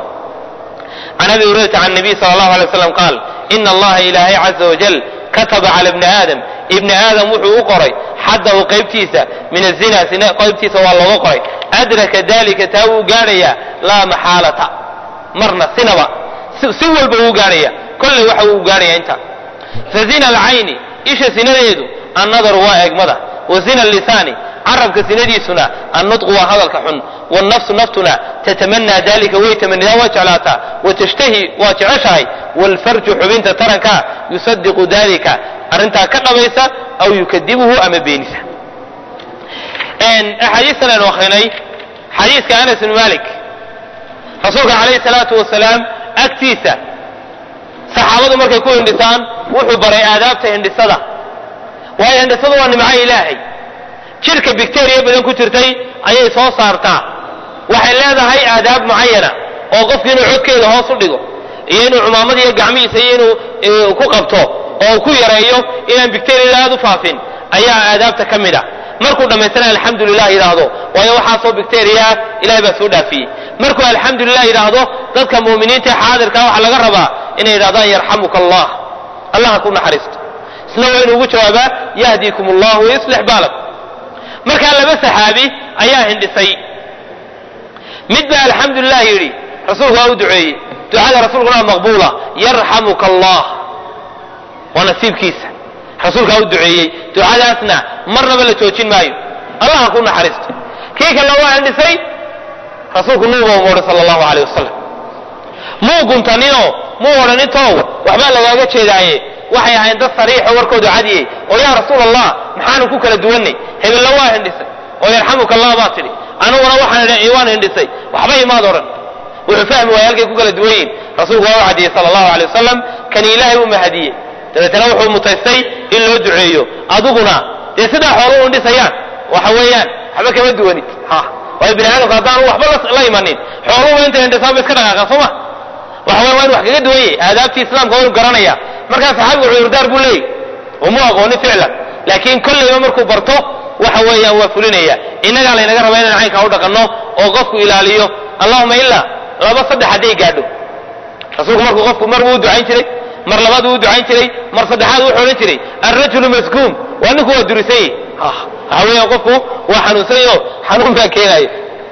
can abi hurayrata can nabiy sala allahu alay waslam qaal ina allaha ilaahay caza wajal kataba cala bni aadam ibni aadam wuxuu u qoray xaddahu qaybtiisa min azina sina qaybtiisa waa looga qoray adraka dalika taa wuu gaadhayaa laa maxaalata marna sinaba si walba wuu gaadhaya kolley waxa uu gaadhaya intaa fa zina alcayni isha sinadeedu annadaru waa eegmada wa zina allisaani carabka sinadiisuna annutqu waa hadalka xun wannafsu naftuna tatamanaa dalika way tamanidaa waa jeclaataa watashtahi waa jeceshahay waalfarju xubinta tarankaa yusadiqu dalika arrintaa ka dhabaysa aw yukadibuhu ama beenisa axaadiistan aynu akrinay xadiiska anas bn malik rasuulka calayhi salaatu wasalaam agtiisa saxaabadu markay ku hindhisaan wuxuu baray aadaabta hindhisada waayo hindhisadu waa nimco ilaahay jidhka bicteriya badan ku jirtay ayay soo saartaa waxay leedahay aadaab mucayana oo qofku inuu codkeeda hoos u dhigo iyo inuu cumaamada iyo gacmihiisa iyo inuu ku qabto oo ku yareeyo inaan bicteriyada aad u faafin ayaa aadaabta ka mid a markuu dhammaystana alxamdulilah yidhaahdo waayo waxaasoo bicteriyaa ilahay baa soo dhaafiyey markuu alxamdulilah yidhaahdo dadka mu'miniinta ee xaadirka waxaa laga rabaa inay yidhahdaan yarxamuka allah allah ha ku naxariisto isna waa inuu ugu jawaabaa yahdiikum allah wayuslix baalakum markaa laba saxaabi ayaa hindhisay mid baa alxamdulilah yidhi rasuulku waa u duceeyey ducada rasuulkuna waa maqbuula yarxamuka allah waa nasiibkiisa rasuulkaa u duceeyey ducadaasna marnaba la joojin maayo allah ha ku naxariisto kii kalena waa hindhisay rasuulku nuuba uma odhan sala allahu aleyh wasalam muu guntaninoo muu odhanintoow waxbaa lagaaga jeedaaye waxay ahayn dad sariixo warkoodu cadiyey oo yaa rasuul allah maxaanu ku kala duwannay hebella waa hindhisay oo yarxamuka allah baa tidhi aniguna waan hindhisay waxba imaad odhan wuxuu fahmi waaya halkay ku kala duwan yihin rasuulku waa u cadiyey sala allahu aley wasalam kani ilaahay u mahadiyey dabeetana wuxuu mutaystay in loo duceeyo adiguna dee sidaa xooluhu hindhisayaan waxa weeyaan waxba kama duwanid waayo bini aadamka haddaanu waxba la imanin xooluhuba intay hindhisaanba iska dhaqaaqaan soo ma waxa weya waa inu wax kaga duwan yahy aadaabtii islaamka waa inu garanaya markaa saxaabigu cudurdaar buu leeyahy uma aqoonin ficlan laakiin kollayba markuu barto waxa weeyaan waa fulinaya innagaa laynaga rabaa inaan caynkaa u dhaqanno oo qofku ilaaliyo allahuma ilaa laba saddex hadday gaadho rasuulku markuu qofku mar buu u ducayn jiray mar labaad uu u ducayn jiray mar saddexaad wuxuu odhan jiray alrajulu maskuum waa ninku waa durisay waxa weeyaan qofku waa xanuunsanyo xanuun baa keenayo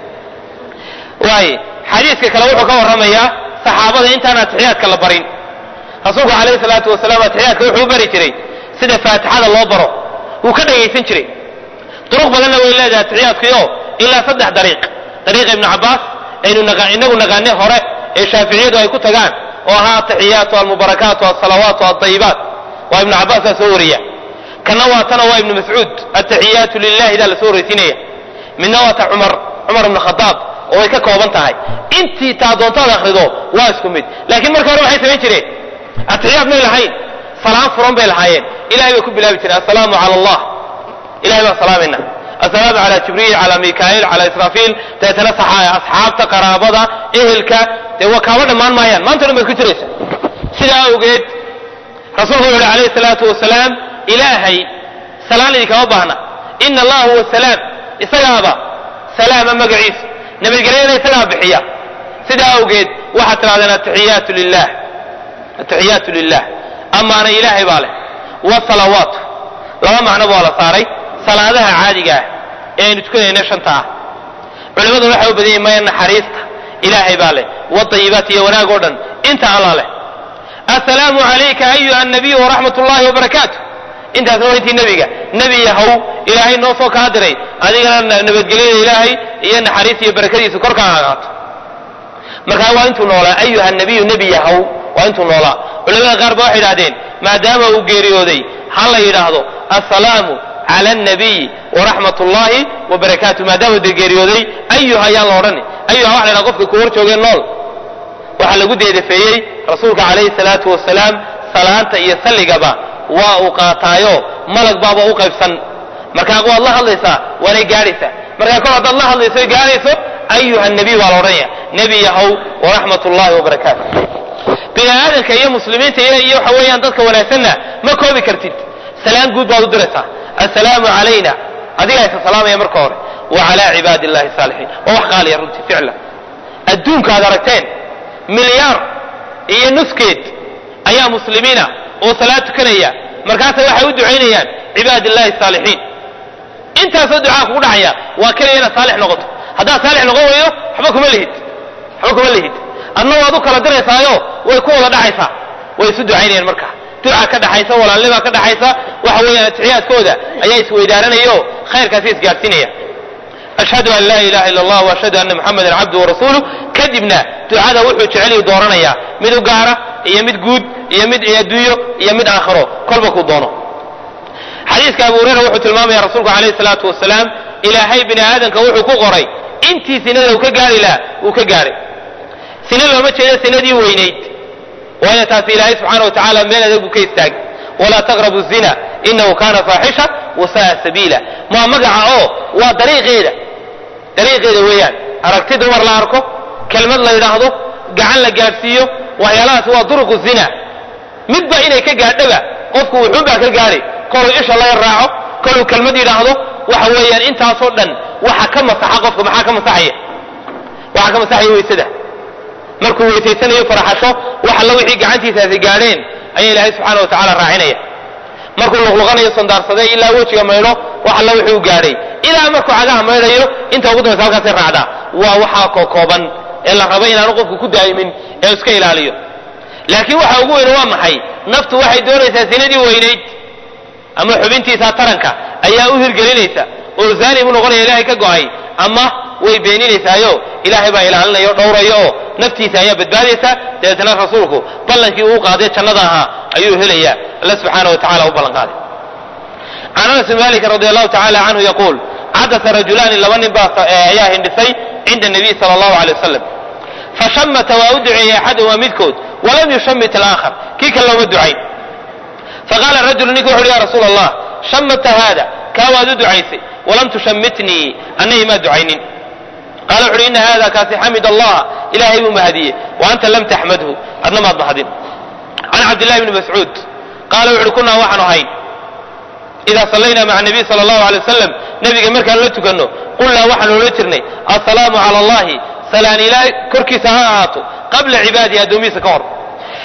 waaye xadiiska kale wuxuu ka warramayaa saxaabada intaan atixiyaadka la barin rasuulku calayhi salaatu wasalaam atixiyaadka wuxuu u bari jiray sida faatixada loo baro wuu ka dhagaysan jiray duruq badanna way leedahay atixiyaadkiio ilaa saddex dariiq dariiqa ibnu cabbaas aynu inagu naqaanay hore ee shaaficiyadu ay ku tagaan oo ahaa ataxiyaatu almubarakaatu alsalawaatu alطayibaat waa ibnu cabbaas baa soo wariya kana waa tana waa ibnu mascuud ataxiyaatu lilahi daa la soo horaysiinaya midna waa ta cumar cumar ibnu khadaab oo way ka kooban tahay intii taa doontaad akhrido waa isku mid laakiin marka hore waxay samayn jireen atixiyaad may lahayn salaan furan bay lahaayeen ilahay bay ku bilaabi jireen assalaamu cala allah ilahay baan salaamayna assalaamu cala jibriil cala mikail cala israafiil dabeetana asxaabta qaraabada ehelka dee waa kaaba dhammaan maayaan maanta dhan baad ku jiraysa sidaa awgeed rasuulku wuxu uhi alayhi salaatu wasalaam ilaahay salaan idinkama baahna ina allaha huwa salaam isagaaba salaama magaciisa nabadgelyada isagaa bixiya sidaa awgeed waxaad tidhahdeen atixiyaatu lilah atixiyaatu lilah amaana ilaahay baa leh wasalawaatu laba macnoba waa la saaray salaadaha caadiga ah ee aynu tukanayna shanta ah culimmadu waxay u badan yihin maya naxariista ilaahay baa leh wadayibaat iyo wanaag oo dhan inta alla leh assalaamu calayka ayuha nabiyu waraxmat ullahi wabarakaatu intaasna waa intii nebiga nebi yahow ilaahay noo soo kaa diray adigana nabadgelyada ilaahay iyo naxariista iyo barakadiisa korkaa agaato markaa waa intuu noolaa ayuha nabiyu nebi yahow waa intuu noolaa culamada qaar ba waxay idhahdeen maadaama uu geeriyooday ha la yidhaahdo assalaamu cala alnabiyi waraxmat ullahi wabarakaatu maadaama dee geeriyooday ayuha ayaan la odhani ayuha waxa la yidhahda qofka ku hor joogeen nool waxaa lagu deedafeeyey rasuulka calayhi salaatu wasalaam salaanta iyo salligaba waa uu qaataayo malag baaba u qaybsan markaa waad la hadlaysaa waanay gaadhaysaa markaa kor haddaad la hadlayso gaadhayso ayuha nabiy baa la odhanaya nebi yahow waraxmat ullahi wabarakaatu bini aadamka iyo muslimiinta iyo waxa weeyaan dadka wanaagsanna ma koobi kartid salaan guud baad u diraysaa assalaamu calayna adigaa isa salaamaya marka hore wa calaa cibaadi illahi saalixiin waa wax qaaliya runtii ficlan adduunka aad aragteen milyaar iyo nuskeed ayaa muslimiina oo salaad tukanaya markaasa waxay u ducaynayaan cibaad illahi saalixiin intaasoo ducaa kugu dhacaya waa keliya inaad saalix noqoto haddaad saalix noqon weydo waxba kuma lihid waxba kuma lihid adna waad u kala diraysaayo way ku wada dhacaysaa way isu ducaynayaan marka duca ka dhaxaysa walaalnima ka dhaxaysa waxa weeyaan atixiyaadkooda ayaa isweydaaranayao khayrkaasi isgaadhsiinaya ashhadu an laa ilaha illa allah waashhadu anna muxamadan cabdu warasuuluh kadibna ducada wuxuu jeceliyu dooranayaa mid u gaara iyo mid guud iyo mid adduunyo iyo mid aakhiro kolba kuu doono xadiiska abu hureyra wuxuu tilmaamaya rasuulku alayhi salaatu wasalaam ilaahay bini aadamka wuxuu ku qoray intii sinada uu ka gaari lahaa uu ka gaaray sina looma jeedo sinadii weynayd waayo taasi ilaahay subxaana wa tacaala meel adag buu ka istaagay walaa taqrabu zina inahu kana faaxisha wasa'a sabiila maa magaca oo waa dariiqeeda dariiqeeda weeyaan aragti dumar la arko kelmad la yidhaahdo gacan la gaadhsiiyo waxyaalahaas waa duruqu zina midba inay ka gaadhoba qofku wuxuunbaa ka gaadhay koluu isha laga raaco koluu kelmad yidhaahdo waxa weeyaan intaasoo dhan waxa ka masaxa qofka maxaa ka masaxaya waxaa ka masaxaya weysada markuu weysaysanayo faraxasho wax alla wixii gacantiisaasi gaadheen ayaa ilaahay subxaana wa tacaala raacinaya markuu luqluqanayo sandaarsadee ilaa wejiga maydho wax alla wixii u gaadhay ilaa markuu cagaha maydhayo inta ugu dambaysa halkaasay raacdaa waa waxaa kookooban ee la rabo inaanu qofku ku daa'imin ee iska ilaaliyo laakiin waxa ugu weyne waa maxay naftu waxay doonaysaa sinadii weynayd ama xubintiisa taranka ayaa u hirgelinaysa oo zaani buu noqonaya ilaahay ka go'ay ama way beeninaysaayo ilaahay baa ilaalinaya o dhowraya oo naftiisa ayaa badbaadaysa dabeetana rasuulku ballankii uu qaaday jannada ahaa ayuu helaya alla subxaana wa tacala u ballan qaaday can anas bn malik radi allahu tacala canhu yaquul cadasa rajulaani laba nin baa ayaa hindhisay cinda nabiy sala allahu alay wasalam fashamata waa u duceeyey axadahuma midkood walam yushamit alaakhar kii kale looma ducayn faqaala rajulu ninka wuxu uhi ya rasuula allah shamata haada kaa waad u ducaysay walam tushamitnii annagii maa ducaynin qaala wuxu uhi ina hada kaasi xamid allah ilaahay buu mahadiyey wa anta lam taxmadhu adna maad mahadin can cabdillahi bni mascuud qaala wuxu uhi kunaa waxaanu ahayn idaa sallayna maca nabiy sala allahu alay wasalam nebiga markaan la tukanno qulnaa waxaanu odhan jirnay assalaamu cala allahi salaan ilaahay korkiisa ha ahaato qabla cibaadihi addoomihiisa ka hor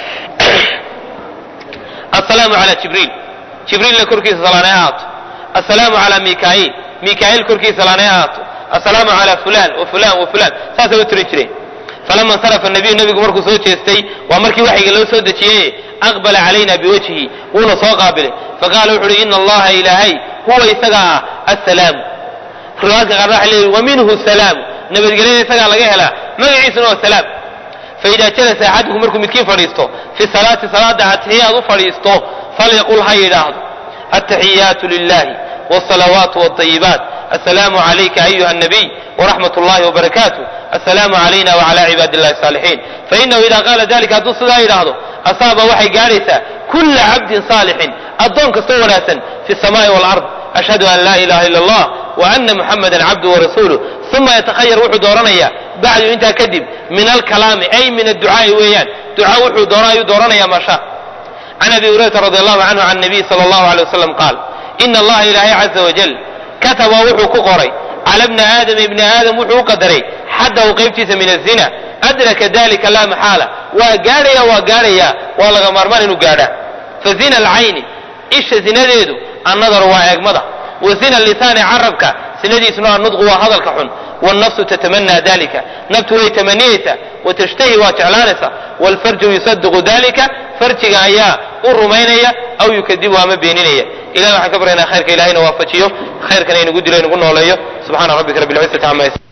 assalaamu cala jibriil jibriilna korkiisa salaanay ahaato assalaamu cala mikaa'iil mikaa'iil korkiisa salaanay ahaato assalaamu cala fulan wa fulan wa fulan saasay u tirin jireen falama insarafa nabiyu nebigu markuu soo jeestay waa markii waxyiga loo soo dejiyey aqbala calayna biwajhihi wuuna soo qaabilay faqaala wuxu uhi ina allaha ilaahay huwa isaga ah assalaamu riwaayadka qaarna waxay leeyihin wa minhu salaamu nabadgelyada isagaa laga helaa magaciisuna waa salaam faida jalasa axadukum markuu midkiin fadhiisto fi salaati salaada atixiyaad u fadhiisto falyaqul ha yidhaahdo attaxiyaatu lilahi wsalawaatu wاطayibaat asalaamu calayka ayuha nabiy wraxmat اllahi wbarakaatu asalaamu calayna wcala cibaadi اllahi الصaalixiin fainahu ida qaala dalika hadduu sidaa yidhaahdo asaaba waxay gaadhaysaa kula cabdin saalixin addoon kastoo wanaagsan fi الsamaai wاlard ashhadu an laa ilaha ila اllah وأna muxamada cabdu warasuuluh uma yatakhayar wuxuu dooranaya bacdu intaa kadib min alkalaami ay min adducaai weeyaan duca wuxuu doona ayuu dooranaya maasha can abi hurayrata radi allahu canhu can nabiy sala allahu alay wasalam qaal ina allaha ilaahay caza wajal kataba wuxuu ku qoray cala bni aadama ibni aadam wuxuu u qadaray xaddahu qaybtiisa min azina adraka dalika laa maxaala waa gaadhaya waa gaadhaya waa laga maarmaan inuu gaadhaa fa zina alcayni isha zinadeedu annadaru waa eegmada wa zina lisaani carabka sinadiisuna annudqu waa hadalka xun wاlnafsu tatamanaa dalika naftu way tamaniyeysaa watashtahi waa jeclaanaysaa wاlfarju yusadiqu dalika farjiga ayaa u rumaynaya aw yukadibu ama beeninaya ilahi waxaan ka baryaynaa khayrka ilahayna waafajiyo khayrkana inagu dilo inagu nooleeyo subxaana rabbika rabbi اlcizati cama